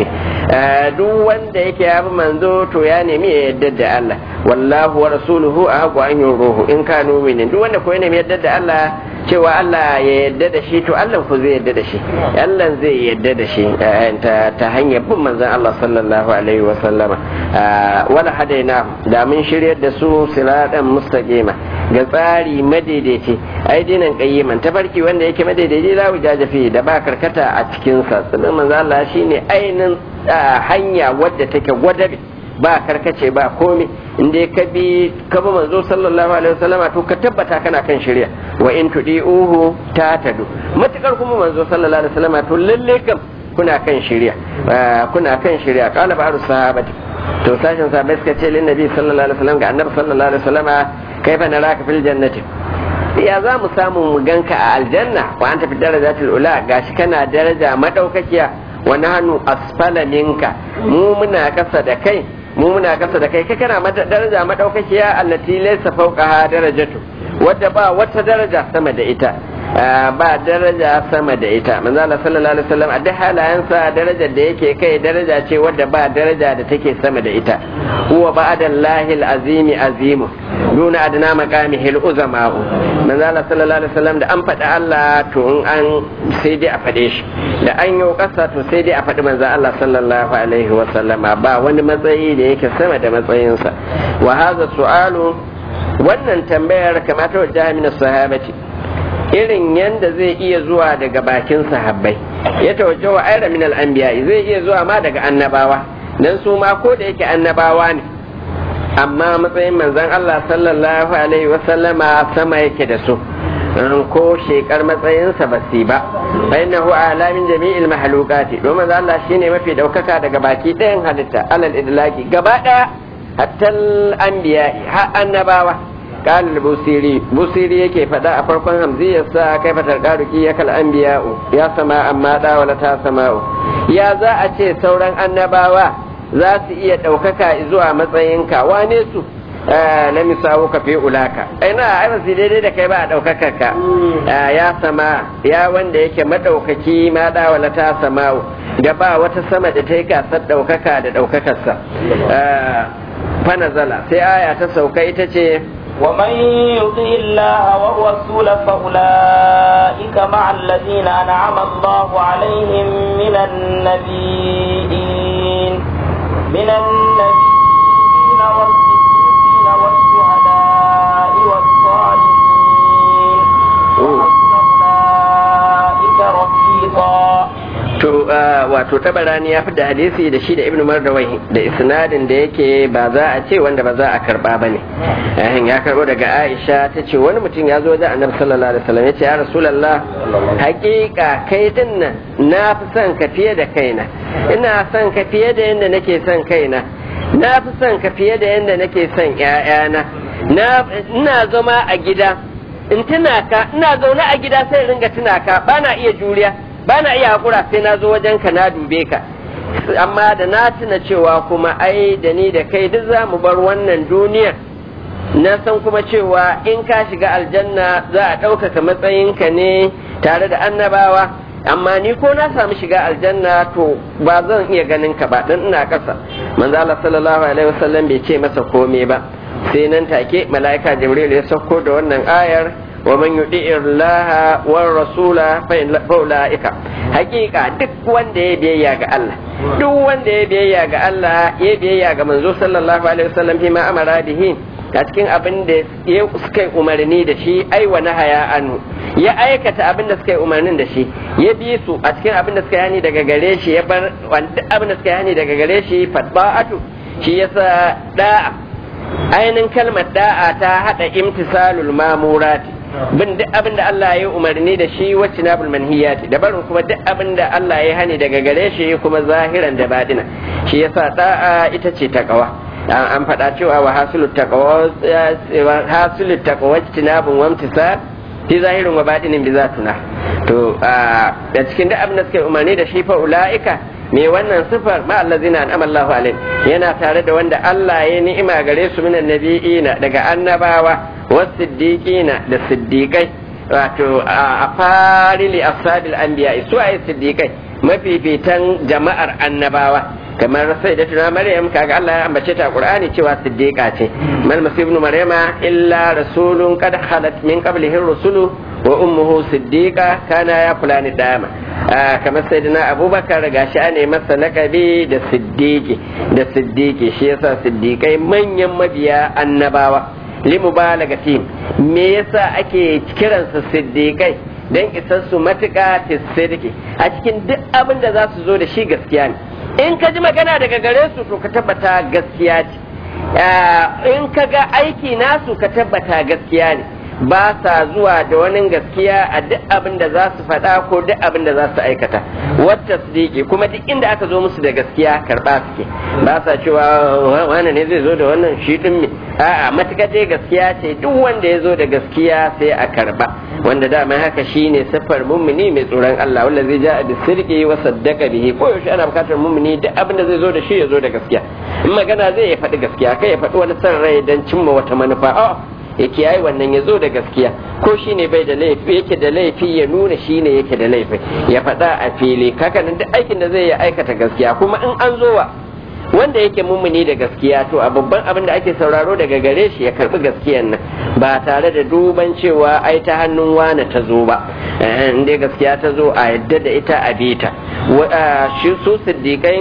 duk wanda yake abu manzo to ya nemi ya yadda da Allah wallahu wa rasuluhu ahqu an yuruhu in kanu mu'minin duk wanda ko ya nemi yadda da Allah cewa Allah ya yadda da shi to Allah ku zai yadda da shi Allah zai yadda da shi ta hanyar bin manzon Allah sallallahu alaihi wa sallama wala hadaina da mun shiryar da su siratan mustaqima ga tsari madaidaici ai dinan qayyiman tafarki wanda yake madaidaici la wujaja fi da ba karkata a cikin sa sunan manzon Allah shine ainin hanya wadda take gwadabe ba karkace ba komai inda ka bi ka bi manzo sallallahu alaihi wasallama to ka tabbata kana kan shirya wa in tudi'uhu tatadu matukar kuma manzo sallallahu alaihi wasallama to lalle kam kuna kan shirya kuna kan shirya qala ba'du sahabati to sashin sahabbai suka ce lin nabi sallallahu alaihi wasallam ga annabi sallallahu alaihi wasallama kaifa naraka fil jannati ya za mu samu mu ganka a aljanna wa anta fi darajatil ula gashi kana daraja madaukakiya wa nahnu asfala minka mu muna kasa da kai mu muna kasa da kai kai kana mata daraja madaukakiya allati laysa fawqaha darajatu wadda ba wata daraja sama da ita ba daraja sama da ita manzo Allah sallallahu alaihi wasallam a duk halayensa darajar da yake kai daraja ce wadda ba daraja da take sama da ita huwa ba'dallahi al-azimi azimu duna adna maqamihi al-uzama manzo Allah sallallahu alaihi wasallam da an faɗi Allah to in an sai dai a faɗe shi da an yi ƙasa to sai dai a faɗi manzo Allah sallallahu alaihi wasallam ba wani matsayi da yake sama da matsayinsa wa hadha su'alu wannan tambayar kamata wa jami'in sahabati irin yanda zai iya zuwa daga bakin sahabbai ya tawajja wa ayra min al-anbiya zai iya zuwa ma daga annabawa dan su ma ko da yake annabawa ne amma matsayin manzon Allah sallallahu alaihi wa sallama sama yake da su ko shekar matsayinsa ba su ba fa innahu ala min jami'il mahlukati domin Allah shine mafi daukaka daga baki ɗayan halitta alal idlaki gaba ɗaya hatta al-anbiya ha annabawa قال البوسيري بوسيري yake faɗa a farkon hamziyarsa kai fatar ƙaruki ya kal anbiya'u ya sama amma da wala ta sama'u ya za a ce sauran annabawa za su iya ɗaukaka zuwa matsayinka wane su na misawo ka fi ulaka ina ai ba su daidai da kai ba a ɗaukaka ka ya sama ya wanda yake maɗaukaki ma da wala ta sama'u da ba wata sama da ta yi gasar ɗaukaka da ɗaukakarsa fanazala sai aya ta sauka ita ce ومن يطع الله والرسول فأولئك مع الذين أنعم الله عليهم من النبيين من النبيين والصديقين والشهداء والصالحين وحسن أولئك رفيقا to wato tabarani ya da hadisi da shi da ibnu mardawai da isnadin da yake ba za a ce wanda ba za a karba ba ne ya karbo daga aisha ta ce wani mutum ya zo wajen annabi sallallahu alaihi wasallam ya ce ya rasulullah hakika kai din nan na fi son ka fiye da kaina ina son ka fiye da yadda nake son kaina na fi son ka fiye da yadda nake son ƴaƴana na ina zama a gida in tuna ka ina zaune a gida sai ringa tuna ka bana iya juriya ba na iya haƙura sai na zo wajen ka na dube ka amma da na tuna cewa kuma ai da ni da kai duk za mu bar wannan duniyar na san kuma cewa in ka shiga aljanna za a ɗaukaka matsayinka ne tare da annabawa amma ni ko na samu shiga aljanna to ba zan iya ganin ka ba dan ina ƙasa manzo Allah sallallahu alaihi wasallam bai ce masa komai ba sai nan take mala'ika jibril ya sauko da wannan ayar wa man yuti illaha war rasula fa ulaika hakika duk wanda ya biyayya ga Allah duk wanda ya biyayya ga Allah ya biyayya ga manzo sallallahu alaihi wasallam fi ma amara bihi a cikin abin da ya suka yi umarni da shi ai wa nahaya anu ya aikata abin da suka yi umarnin da shi ya bi su a cikin abin da suka yani daga gare shi ya bar duk abin da suka yani daga gare shi fatba'atu shi yasa da'a ainihin kalmar da'a ta hada imtisalul mamurati bin duk abin da Allah ya yi umarni da shi wacce na manhiyati da barin kuma duk abin da Allah ya hani daga gare shi kuma zahiran da badina shi yasa da'a ita ce takawa an faɗa cewa wa hasilu taqwa hasilu taqwa tinabun wa imtisal fi zahirin wa badinin bi zatuna to da cikin duk abin da suka umarni da shi fa ulaika me wannan sifar ma allazina an'ama Allahu alaihim yana tare da wanda Allah ya ni'ima gare su minan nabiyina daga annabawa wasiddiqina da siddiqai wato a farili ashabil anbiya su ay siddiqai mafifitan jama'ar annabawa kamar sai da tuna maryam kaga Allah ya ambace ta qur'ani cewa siddiqa ce mal masih ibn maryama illa rasulun qad khalat min qablihi rusulu wa ummuhu siddiqa kana ya fulani dama kamar sayyidina abubakar gashi ane masa lakabi da siddiqi da siddiqi shi yasa siddiqai manyan mabiya annabawa limubalagatim me yasa ake kiransa siddiqai dan isar su matuƙa tisirki a cikin duk abin da za su zo da shi gaskiya ne in ka ji magana daga gare su to ka tabbata gaskiya ce in ka ga aiki nasu ka tabbata gaskiya ne ba sa zuwa da wani gaskiya a duk abin da za su faɗa ko duk abin da za su aikata wata su kuma duk inda aka zo musu da gaskiya karɓa suke ba sa cewa wani ne zai zo da wannan shi ɗin me a'a matuƙar dai gaskiya ce duk wanda ya zo da gaskiya sai a karɓa wanda dama haka shine siffar mummuni mai tsoron Allah wanda zai ja bi sirki wa saddaka bihi ko yaushe ana bukatar mummuni duk abin da zai zo da shi ya zo da gaskiya in magana zai ya faɗi gaskiya kai ya faɗi wani san rai don cimma wata manufa a ya kiyaye wannan ya zo da gaskiya ko shine bai da laifi yake da laifi ya nuna shine yake da laifi ya faɗa a fili kaka nan duk aikin da zai ya aikata gaskiya kuma in an zo wa wanda yake mummuni da gaskiya to a babban abin da ake sauraro daga gare shi ya karbi gaskiyan nan ba tare da duban cewa ai ta hannun wane ta zo ba in dai gaskiya ta zo a yadda da ita a bita shi su siddiƙai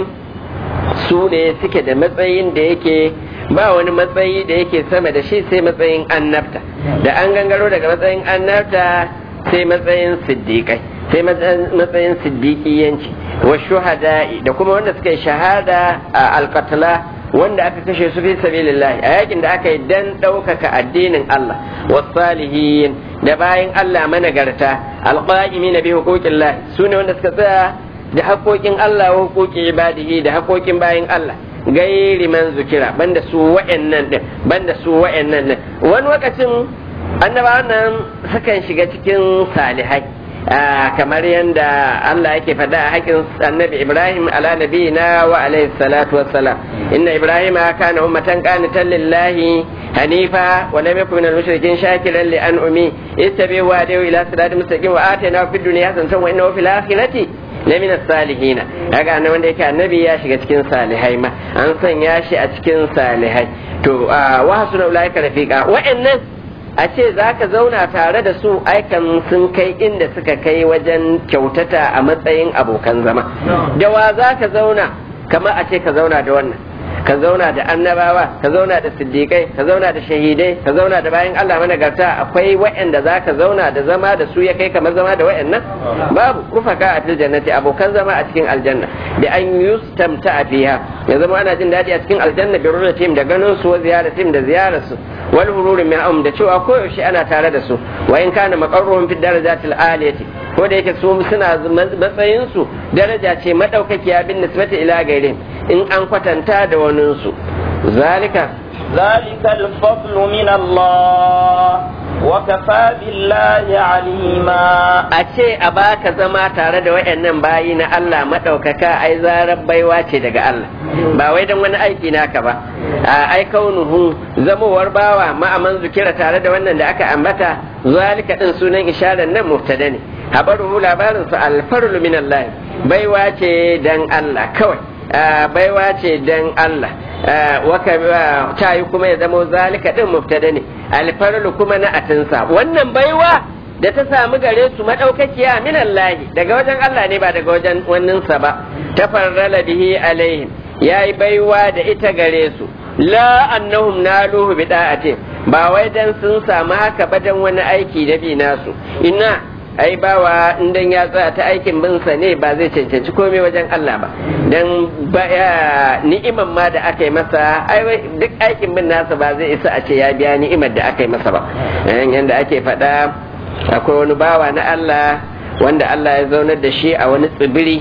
su ne suke da matsayin da yake ba wani matsayi da yake sama da shi sai matsayin annabta da an gangaro daga matsayin annabta sai matsayin siddiƙai sai matsayin siddiƙiyanci wa shuhada'i da kuma wanda suka yi shahada a alƙatala wanda aka kashe su fi sabilillahi a yakin da aka yi dan ɗaukaka addinin Allah wasalihin da bayan Allah managarta alqa'imi na bi huquqillah su ne wanda suka tsaya da haƙoƙin Allah wa huquqi ibadihi da haƙoƙin bayan Allah gairi man zukira banda su wa'annan din banda su wa'annan din wani lokacin annabawan nan sukan shiga cikin salihai kamar yadda Allah yake faɗa a haƙin annabi Ibrahim ala nabiyina wa alaihi salatu wassalam inna Ibrahim kana ummatan qanitan lillahi hanifa wa lam yakun minal mushrikin shakiran li an'umi ittabi'u wa adawu ila siratin mustaqim wa atayna fid dunya hasanatan wa innahu fil akhirati lamin salihina kaga annabi wanda yake annabi ya shiga cikin salihai ma an sanya shi a cikin salihai to wa hasuna ulaika rafiqa wa'annan a ce za ka zauna tare da su aikan sun kai inda suka kai wajen kyautata a matsayin abokan zama da wa za ka zauna kamar a ce ka zauna da wannan ka zauna da annabawa ka zauna da siddiƙai ka zauna da shahidai ka zauna da bayan Allah managarta akwai waɗanda za ka zauna da zama da su ya kai kamar zama da waɗannan babu rufaka a fil jannati abokan zama a cikin aljanna da an yustamta a fiha ya zama ana jin daɗi a cikin aljanna bi rullatim da ganin su wa ziyaratim da ziyarar su wal hururin min da cewa koyaushe ana tare da su wa in kana maqarruhum fi darajatil aliyati ko da yake su suna matsayin su daraja ce madaukakiya bin nisbati ila gairin in an kwatanta da waninsu zalika ذلك الفضل من الله وكفى بالله عليما أشي أباك زما tare da wayannan bayi na Allah madaukaka ai zarar baiwa ce daga Allah ba wai dan wani aiki naka ba ai kaunuhu zamowar bawa ma'aman zukira tare da wannan da aka ambata zalika din sunan isharar nan mubtada ne habaruhu labarin sa alfarlu min Allah baiwa ce dan Allah kawai baiwa ce dan Allah ta yi kuma ya zama zalika din mubtada ne alfarlu kuma na atinsa wannan baiwa da ta samu gare su madaukakiya min Allah daga wajen Allah ne ba daga wajen wanninsa ba ta farrala bihi alaihim yayi baiwa da ita gare su la annahum naluhu bi da'atin ba wai dan sun samu haka ba dan wani aiki da bi nasu ina ai bawa in ya tsaya ta aikin binsa ne ba zai cancanci komai wajen Allah ba dan ni'iman ma da aka yi masa ai duk aikin bin nasa ba zai isa a ce ya biya ni'imar da aka yi masa ba yanda ake faɗa akwai wani bawa na Allah wanda Allah ya zaunar da shi a wani tsibiri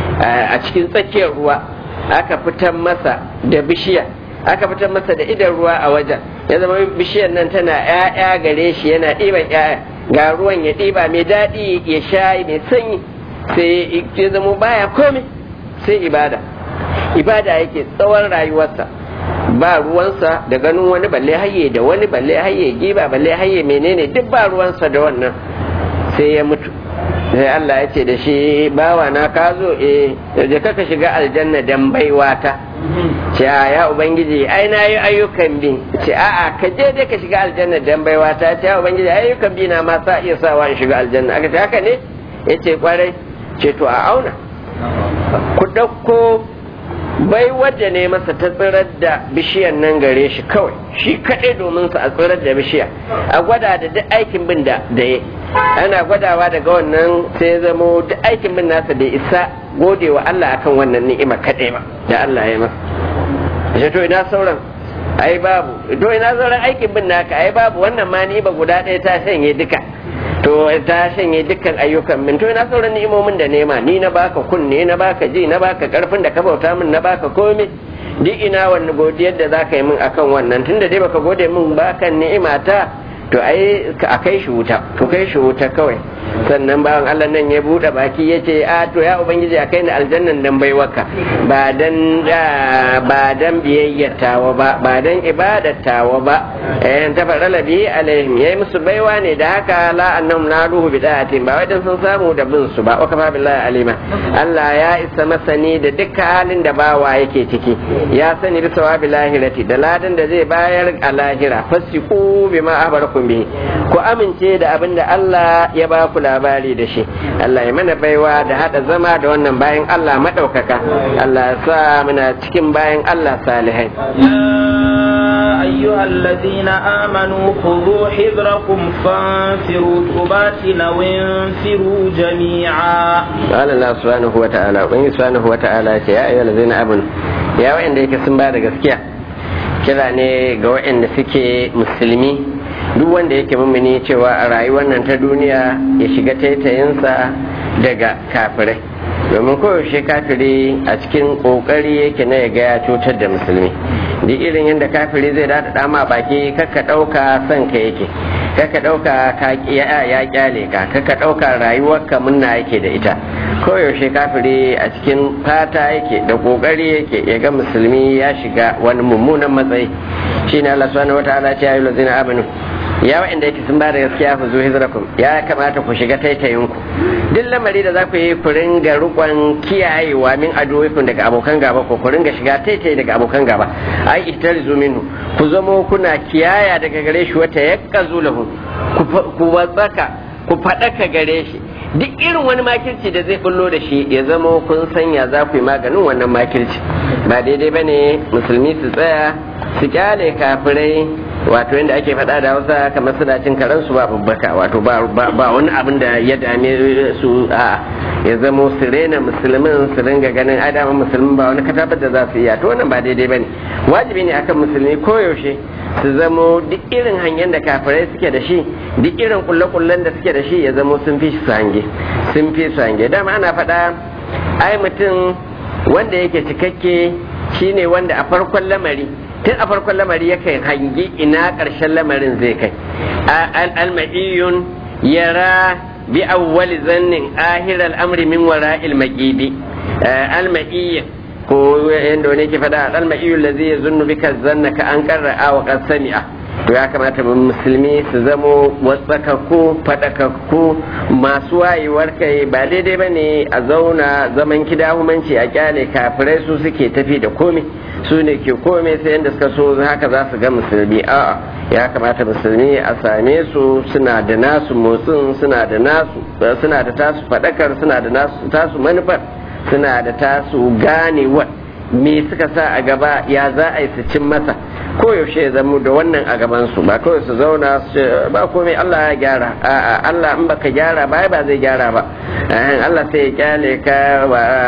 a cikin tsakiyar ruwa aka fitar masa da bishiya aka fitar masa da idan ruwa a wajen ya zama bishiyar nan tana 'ya'ya gare shi yana ɗiban 'ya'ya ga ruwan ya ɗiba mai daɗi ya sha mai sanyi sai ya zama baya komai sai ibada ibada yake tsawon rayuwarsa ba ruwansa da ganin wani balle haye da wani balle haye giba balle haye menene duk ba ruwansa da wannan sai ya mutu sai Allah ya ce da shi bawa na ka zo eh yaje kaka shiga aljanna dan baiwata ce ya ubangiji ai na yi ayyukan bi ce a'a ka je dai ka shiga aljanna dan baiwata ce ya ubangiji ayyukan bi na ma sa iya sawa in shiga aljanna aka ce haka ne yace kwarai ce to a auna ku dauko bai wadda ne masa ta tsirar da bishiyan nan gare shi kawai shi kaɗai domin sa a tsirar da bishiya a gwada da duk aikin bin da da ya ana gwadawa daga wannan sai zamo duk aikin bin nasa da isa gode wa Allah akan wannan ni'ima kaɗai ba da Allah ya masa shi to ina sauran ai babu to ina sauran aikin bin naka ai babu wannan ma ni'ima guda ɗaya ta shanye duka to ta shanye dukkan ayyukan min to ina sauran ni'imomin da nema ni na baka kunne na baka ji na baka karfin da ka bauta min na baka komai duk ina wani godiyar da zaka yi min akan wannan tunda dai baka gode min bakan ni'imata to ai a kai shi wuta to kai shi wuta kawai sannan bawan Allah nan ya bude baki ya ce a to ya ubangiji a kai ni aljannan dan baiwaka ba dan ba dan biyayyar tawa ba ba dan ibadar tawa ba eh ta farala bi alaihim yayi musu baiwa ne da haka la annahum naruhu bida'atin ba wai dan sun samu da bin su ba wa kafa billahi alima Allah ya isa masani da dukkan halin da bawa yake ciki ya sani bi sawabi lahirati da ladan da zai bayar a lahira fasiku bima ahbarakum bihi ku amince da abin da Allah ya ba ku labari da shi Allah ya mana baiwa da hada zama da wannan bayan Allah madaukaka Allah ya sa muna cikin bayan Allah salihai أيها الذين آمنوا خذوا حذركم فانفروا ثبات أو انفروا جميعا قال الله سبحانه وتعالى وإن سبحانه وتعالى يا أيها الذين آمنوا يا وإن ديك سنبا gaskiya kira ne ga waɗanda suke musulmi duk wanda yake mummuni cewa a rayuwar nan ta duniya ya shiga taitayinsa daga kafirai domin koyaushe kafiri a cikin kokari yake na ya ga ya cutar da musulmi duk irin yadda kafiri zai dada dama baki kakka dauka son ka yake kakka dauka ka ya kyale ka kakka dauka rayuwarka munna yake da ita koyaushe kafiri a cikin fata yake da kokari yake ya ga musulmi ya shiga wani mummunan matsayi shine Allah subhanahu wataala ce ayyuhal ladzina amanu ya wa'anda yake sun bada gaskiya ku zo hijrakum ya kamata ku shiga taitayinku duk lamari da za ku yi ku ringa rukon kiyayewa min aduwikum daga abokan gaba ko ku ringa shiga taitai daga abokan gaba ai ihtarizu minhu ku zamo kuna kiyaya daga gare shi wata yakkazu lahu ku watsaka ku fadaka gare shi duk irin wani makirci da zai bullo da shi ya zama kun sanya za ku yi maganin wannan makirci ba daidai bane musulmi su tsaya su kyale kafirai wato yadda ake faɗa da hausa kamar suna cin karansu ba babbaka wato ba wani abin da ya dame su a ya zamo su rena musulmin su ringa ganin adama musulmin ba wani katabar da za su iya to wannan ba daidai bane wajibi ne akan musulmi koyaushe su zamo duk irin hanyar da kafirai suke da shi duk irin kulle-kullen da suke da shi ya zamo sun fi su hange sun fi su hange dama ana faɗa ai mutum wanda yake cikakke shine wanda a farkon lamari tun a farkon lamari yakan hangi ina ƙarshen lamarin zai kai almaiyun yara bi awwali zannin ahir al'amri min wara ilmaƙibi almaiyyin ko yadda wani ke faɗa almaiyun lazi ya zunnu bika zanna ka an karra'a wa qad sami'a to ya kamata musulmi su zamo wasakakku faɗakakku masu wayewar kai ba daidai ba ne a zauna zaman kidahumanci a kyale kafirai su suke tafi da komai su ne ke komai sai yadda suka so haka za su ga musulmi a'a ya kamata musulmi a same su suna da nasu motsin suna da nasu suna da tasu faɗakar suna da nasu tasu manufar suna da tasu ganewar me suka sa a gaba ya za a yi su cin masa koyaushe ya zama da wannan a gabansu ba kawai su zauna su ba komai Allah ya gyara a'a Allah in baka gyara ba ba zai gyara ba Allah sai ya kyale ka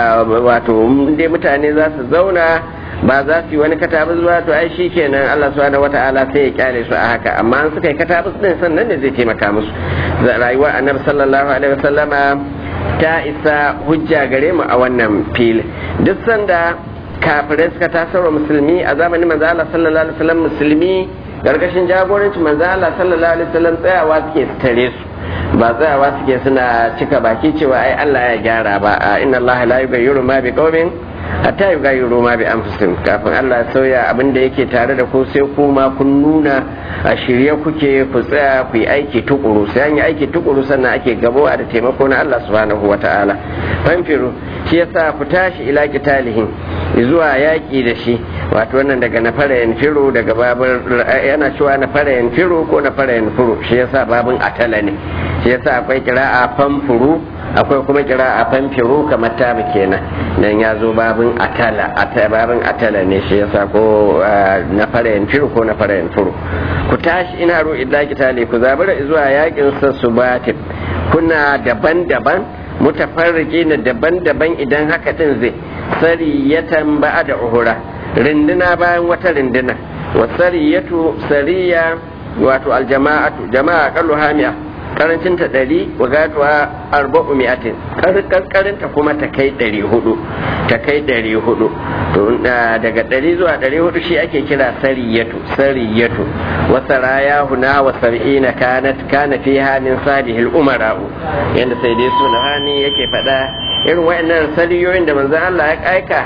wato dai mutane za su zauna ba za su yi wani katabus ba to ai shi kenan Allah subhanahu wata'ala sai ya kyale su a haka amma an suka yi katabus din sannan ne zai taimaka musu rayuwar annabi sallallahu alaihi wasallama ta isa hujja gare mu a wannan fili duk sanda kafirai suka tasarwa musulmi a zamanin manzo Allah sallallahu alaihi wasallam musulmi gargashin jagorancin manzo Allah sallallahu alaihi wasallam tsayawa suke tare su ba tsayawa suke suna cika baki cewa ai Allah ya gyara ba inna Allah la yughayyiru ma biqaumin hatta yughayyiru ma bi anfusihim kafin Allah ya sauya abin da yake tare da ku sai kuma kun nuna a shirye kuke ku tsaya ku yi aiki tukuru sai an yi aiki tukuru sannan ake gabowa da taimako na Allah subhanahu wataala fanfiru shi yasa ku tashi ila kitalihin zuwa yaƙi da shi wato wannan daga na fara firu daga babin yana cewa na fara firu ko na fara furu shi yasa babin atala ne shi yasa akwai kira'a fanfuru akwai kuma kira'a fanfiru kamar tabi kenan dan ya zo babin atala babin atala ne shi yasa ko na fara firu ko na fara furu ku tashi ina ro illa kitali ku zabura zuwa yaƙin sa subatin kuna daban-daban mutafarriki na daban-daban idan haka din zai sariyatan ba'a da uhura rinduna bayan wata rinduna wa sariyatu sariya wato aljama'atu jama'a kallu hamiya karancin ta ɗari wa gatuwa arba'u mi'atin karinta kuma ta kai ɗari hudu ta kai ɗari hudu to daga ɗari zuwa ɗari hudu shi ake kira sariyatu sariyatu wa saraya huna wa sab'ina kanat kana fiha min salihil umara'u yanda sai dai suna hani yake faɗa irin wayannan sariyoyin da manzon Allah ya aika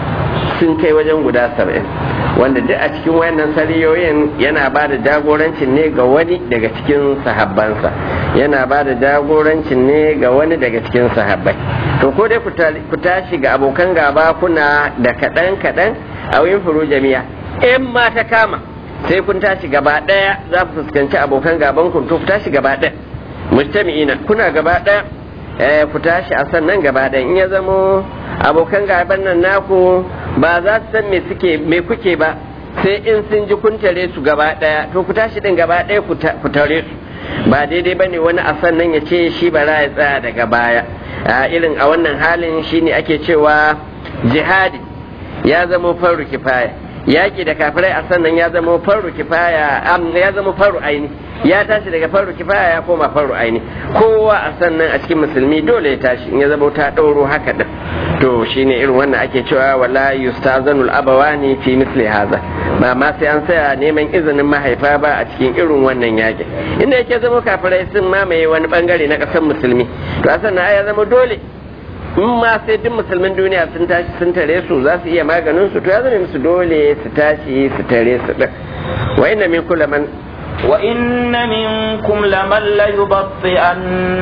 sun kai wajen guda saba'in wanda duk a cikin wayannan sariyoyin yana ba da jagorancin ne ga wani daga cikin sahabbansa yana ba da jagorancin ne ga wani daga cikin sahabbai to ko dai ku tashi ga abokan gaba kuna da kaɗan kaɗan a wurin furu jami'a in ma ta kama sai kun tashi gaba ɗaya za ku fuskanci abokan gaban ku to ku tashi gaba ɗaya mujtami'ina kuna gaba ɗaya ku tashi a sannan gaba ɗaya in ya zamo abokan gaban nan naku ba za su san me suke me kuke ba sai in sun ji kun tare su gaba daya to ku tashi din gaba daya ku tare su ba daidai bane wani a sannan ya ce shi bara ya tsaya daga baya a irin a wannan halin shine ake cewa jihadi ya zama faru kifaya yaki da kafirai a sannan ya zama faru kifaya ya zama faru aini ya tashi daga faru kifaya ya koma faru aini kowa a sannan a cikin musulmi dole ya tashi in ya zama ta ɗauro haka din to shine irin wannan ake cewa wala yustazanul abawani fi misli haza ba ma sai an saya neman izinin mahaifa ba a cikin irin wannan yakin inda yake zama kafirai sun mamaye wani bangare na ƙasar musulmi to a sannan ya zama dole in ma sai duk musulmin duniya sun tashi sun tare su za su iya maganin su to ya zama musu dole su tashi su tare su din wa inna min kullu man wa inna minkum laman la yubti'an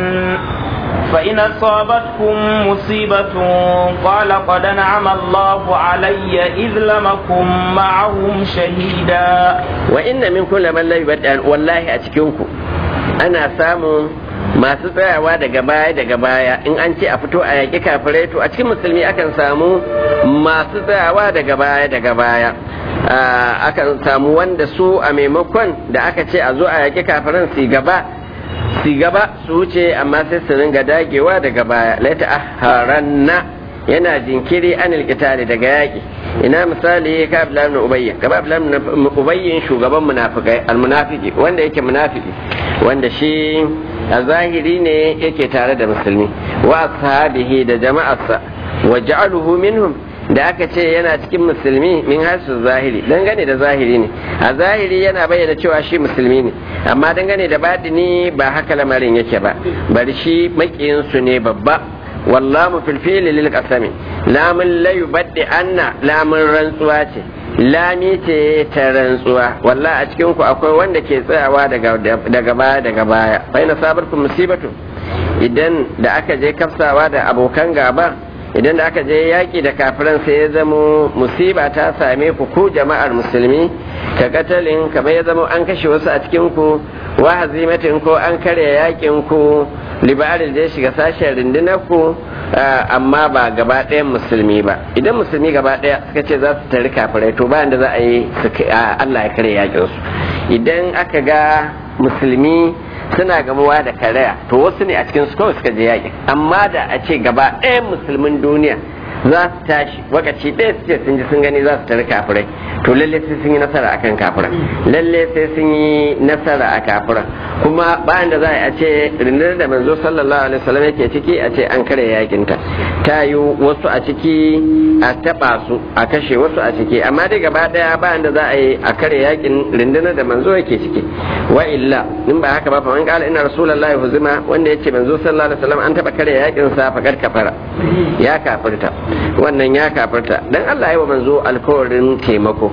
فإن أصابتكم مصيبة قال قد نعم الله علي إذ لم أكن معهم شهيدا وإن منكم لمن لا يبدأ والله أتكنكم أنا سامو masu tsayawa daga baya daga baya in an ce a fito a yaƙi kafirai to a cikin musulmi akan samu masu tsayawa daga baya daga baya akan samu wanda su a maimakon da aka ce a zo a yaƙi kafiran su gaba su gaba su wuce amma sai su ringa dagewa daga baya laita aharanna yana jinkiri an alkitali daga yaƙi ina misali ka abdullahi ibn ubayy ka abdullahi ibn ubayy shugaban munafikai almunafiki wanda yake munafiki wanda shi a zahiri ne yake tare da musulmi wa ashabihi da jama'arsa wa ja'aluhu minhum da aka ce yana cikin musulmi min hasu zahiri dangane da zahiri ne a zahiri yana bayyana cewa shi musulmi ne amma dangane da badini ba haka lamarin yake ba bari shi makiyinsu ne babba wallamu fil fili lil qasami lamun la yubaddi anna lamun rantsuwa ce lami ce ta rantsuwa wallah a cikin ku akwai wanda ke tsayawa daga daga baya daga baya fa ina sabarkum musibatu idan da aka je kafsawa da abokan gaba idan da aka je yaƙi da kafiran sai ya zamo musiba ta same ku ku jama'ar musulmi ka katalin kamar ya zamo an kashe wasu a cikin ku wa hazimatin ko an karya yaƙin ku libarin da ya shiga sashen rundunar ku amma ba gaba ɗayan musulmi ba idan musulmi gaba ɗaya suka ce za su tari kafirai to bayan da za a yi Allah ya karya yaƙin su idan aka ga musulmi suna gamuwa da karaya to wasu ne a cikin su kawai suka je yaƙi amma da a ce gaba ɗayan musulmin duniya za su tashi wakaci ɗaya su ce sun ji sun gani za su tare kafirai to lalle sai sun yi nasara akan kafiran lalle sai sun yi nasara a kafiran kuma bayan da za a ce rundunar da manzo sallallahu alaihi wasallam yake ciki a ce an kare yakin ta ta yi wasu a ciki a taba su a kashe wasu a ciki amma dai gaba daya bayan da za a yi a kare yakin rundunar da manzo yake ciki wa illa in ba haka ba fa man qala inna rasulullahi huzima wanda yace manzo sallallahu alaihi wasallam an taba kare yakin sa fa kafara ya kafirta wannan ya kafirta dan Allah ya wa manzo alkawarin taimako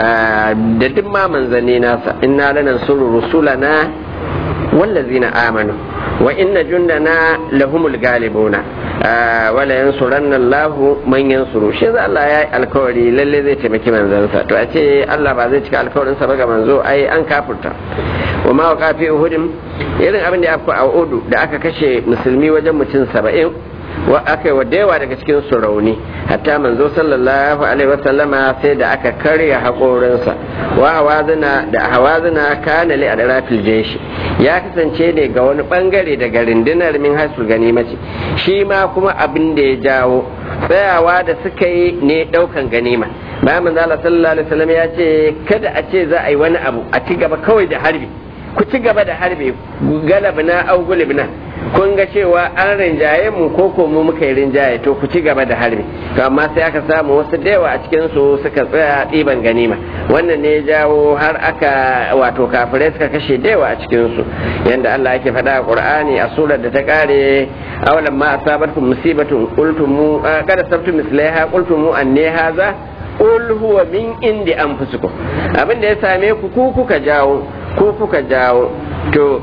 da duk ma manzanni nasa inna lanansuru rusulana wallazina amanu wa inna jundana lahumul galibuna wala yansuranna Allah man yansuru shi za Allah ya yi alkawari lalle zai taimaki manzansa to a ce Allah ba zai cika alkawarin sa ba ga manzo ai an kafirta wa ma waqa fi uhudin irin abin da ya fi a udu da aka kashe musulmi wajen mutum saba'in wa aka yi wa yawa daga cikin su rauni hatta manzo sallallahu alaihi wasallama sai da aka karya haƙorinsa wa hawazina da hawazina kana li adrafil jeshi ya kasance ne ga wani bangare daga rindinar min hasul ganimati shi ma kuma abin da ya jawo tsayawa da suka yi ne daukan ganima bayan manzo sallallahu alaihi wasallam ya ce kada a ce za a yi wani abu a ci gaba kawai da harbi ku ci gaba da harbe galabna au gulibna kun ga cewa an rinjaye mu ko ko mu muka yi rinjaye to ku ci gaba da harbi to amma sai aka samu wasu da yawa a cikin su suka tsaya ɗiban ganima wannan ne ya jawo har aka wato kafirai suka kashe da yawa a cikin su yanda Allah yake faɗa a Qur'ani a surar da ta kare awalan ma asabatkum musibatun qultum kada sabtu mislaiha qultum anne haza qul huwa min indi anfusikum abin da ya same ku ku kuka jawo ko kuka jawo to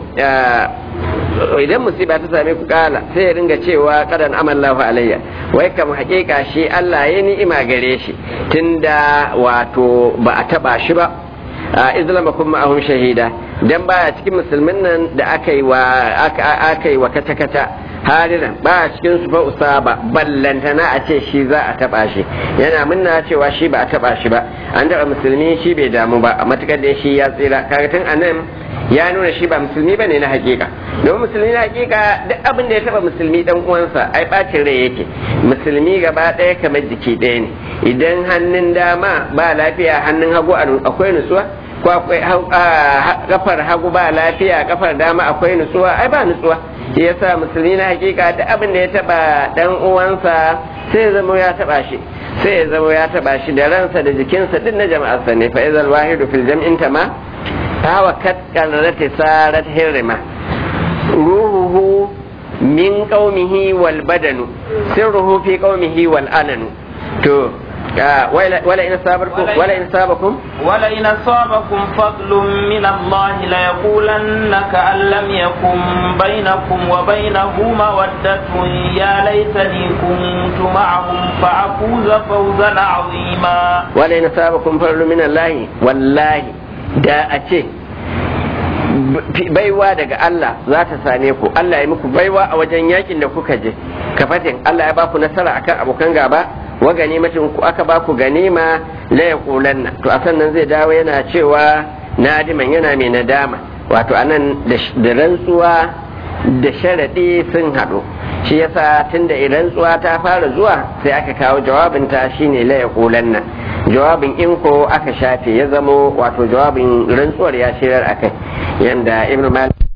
idan musiba ta same ku kala sai ya ringa cewa kadan amallahu alayya wai kam hakika shi Allah ya ni'ima gare shi tunda wato ba a taba shi ba a izlama kuma ahum shahida dan baya cikin musulmin nan da aka yi wa aka yi wa kata kata hariran ba cikin su fa usaba ballantana a ce shi za a taba shi yana munna cewa shi ba a taba shi ba an taba musulmi shi bai damu ba a matukar da shi ya tsira kaga tun anan ya nuna shi ba musulmi bane na hakika domin musulmi na hakika duk abin da ya taba musulmi dan uwansa ai bacin rai yake musulmi gaba ɗaya kamar jiki ɗaya ne idan hannun dama ba lafiya hannun hagu akwai nutsuwa ko akwai kafar hagu ba lafiya kafar dama akwai nutsuwa ai ba nutsuwa shi yasa musulmi na hakika duk abin da ya taba dan uwansa sai ya zama ya taba shi sai ya zama ya taba shi da ransa da jikinsa duk na jama'arsa ne fa izal wahidu fil jam'in tama hawa kat qarrati sarat hirma ruhuhu min qaumihi wal badanu sirruhu fi qaumihi wal ananu to ولئن أصابكم ولئن أصابكم ولئن أصابكم فضل من الله ليقولن كأن لم يكن بينكم وبينه مودة يا ليتني كنت معهم فأفوز فوزا عظيما ولئن أصابكم فضل من الله والله da a ce baiwa daga Allah za ta same ku Allah ya muku baiwa a wajen yakin da kuka je kafatin Allah ya baku nasara akan abokan gaba wa ganimacin ku aka baku ganima la yaqulanna to a sannan zai dawo yana cewa nadiman yana mai nadama wato anan da rantsuwa da sharaɗi sun haɗu shi yasa tunda rantsuwa ta fara zuwa sai aka kawo jawabinta shine la yaqulanna jawabin in ko aka shafe ya zamo wato jawabin rantsuwar ya shirar akai yanda ibnu malik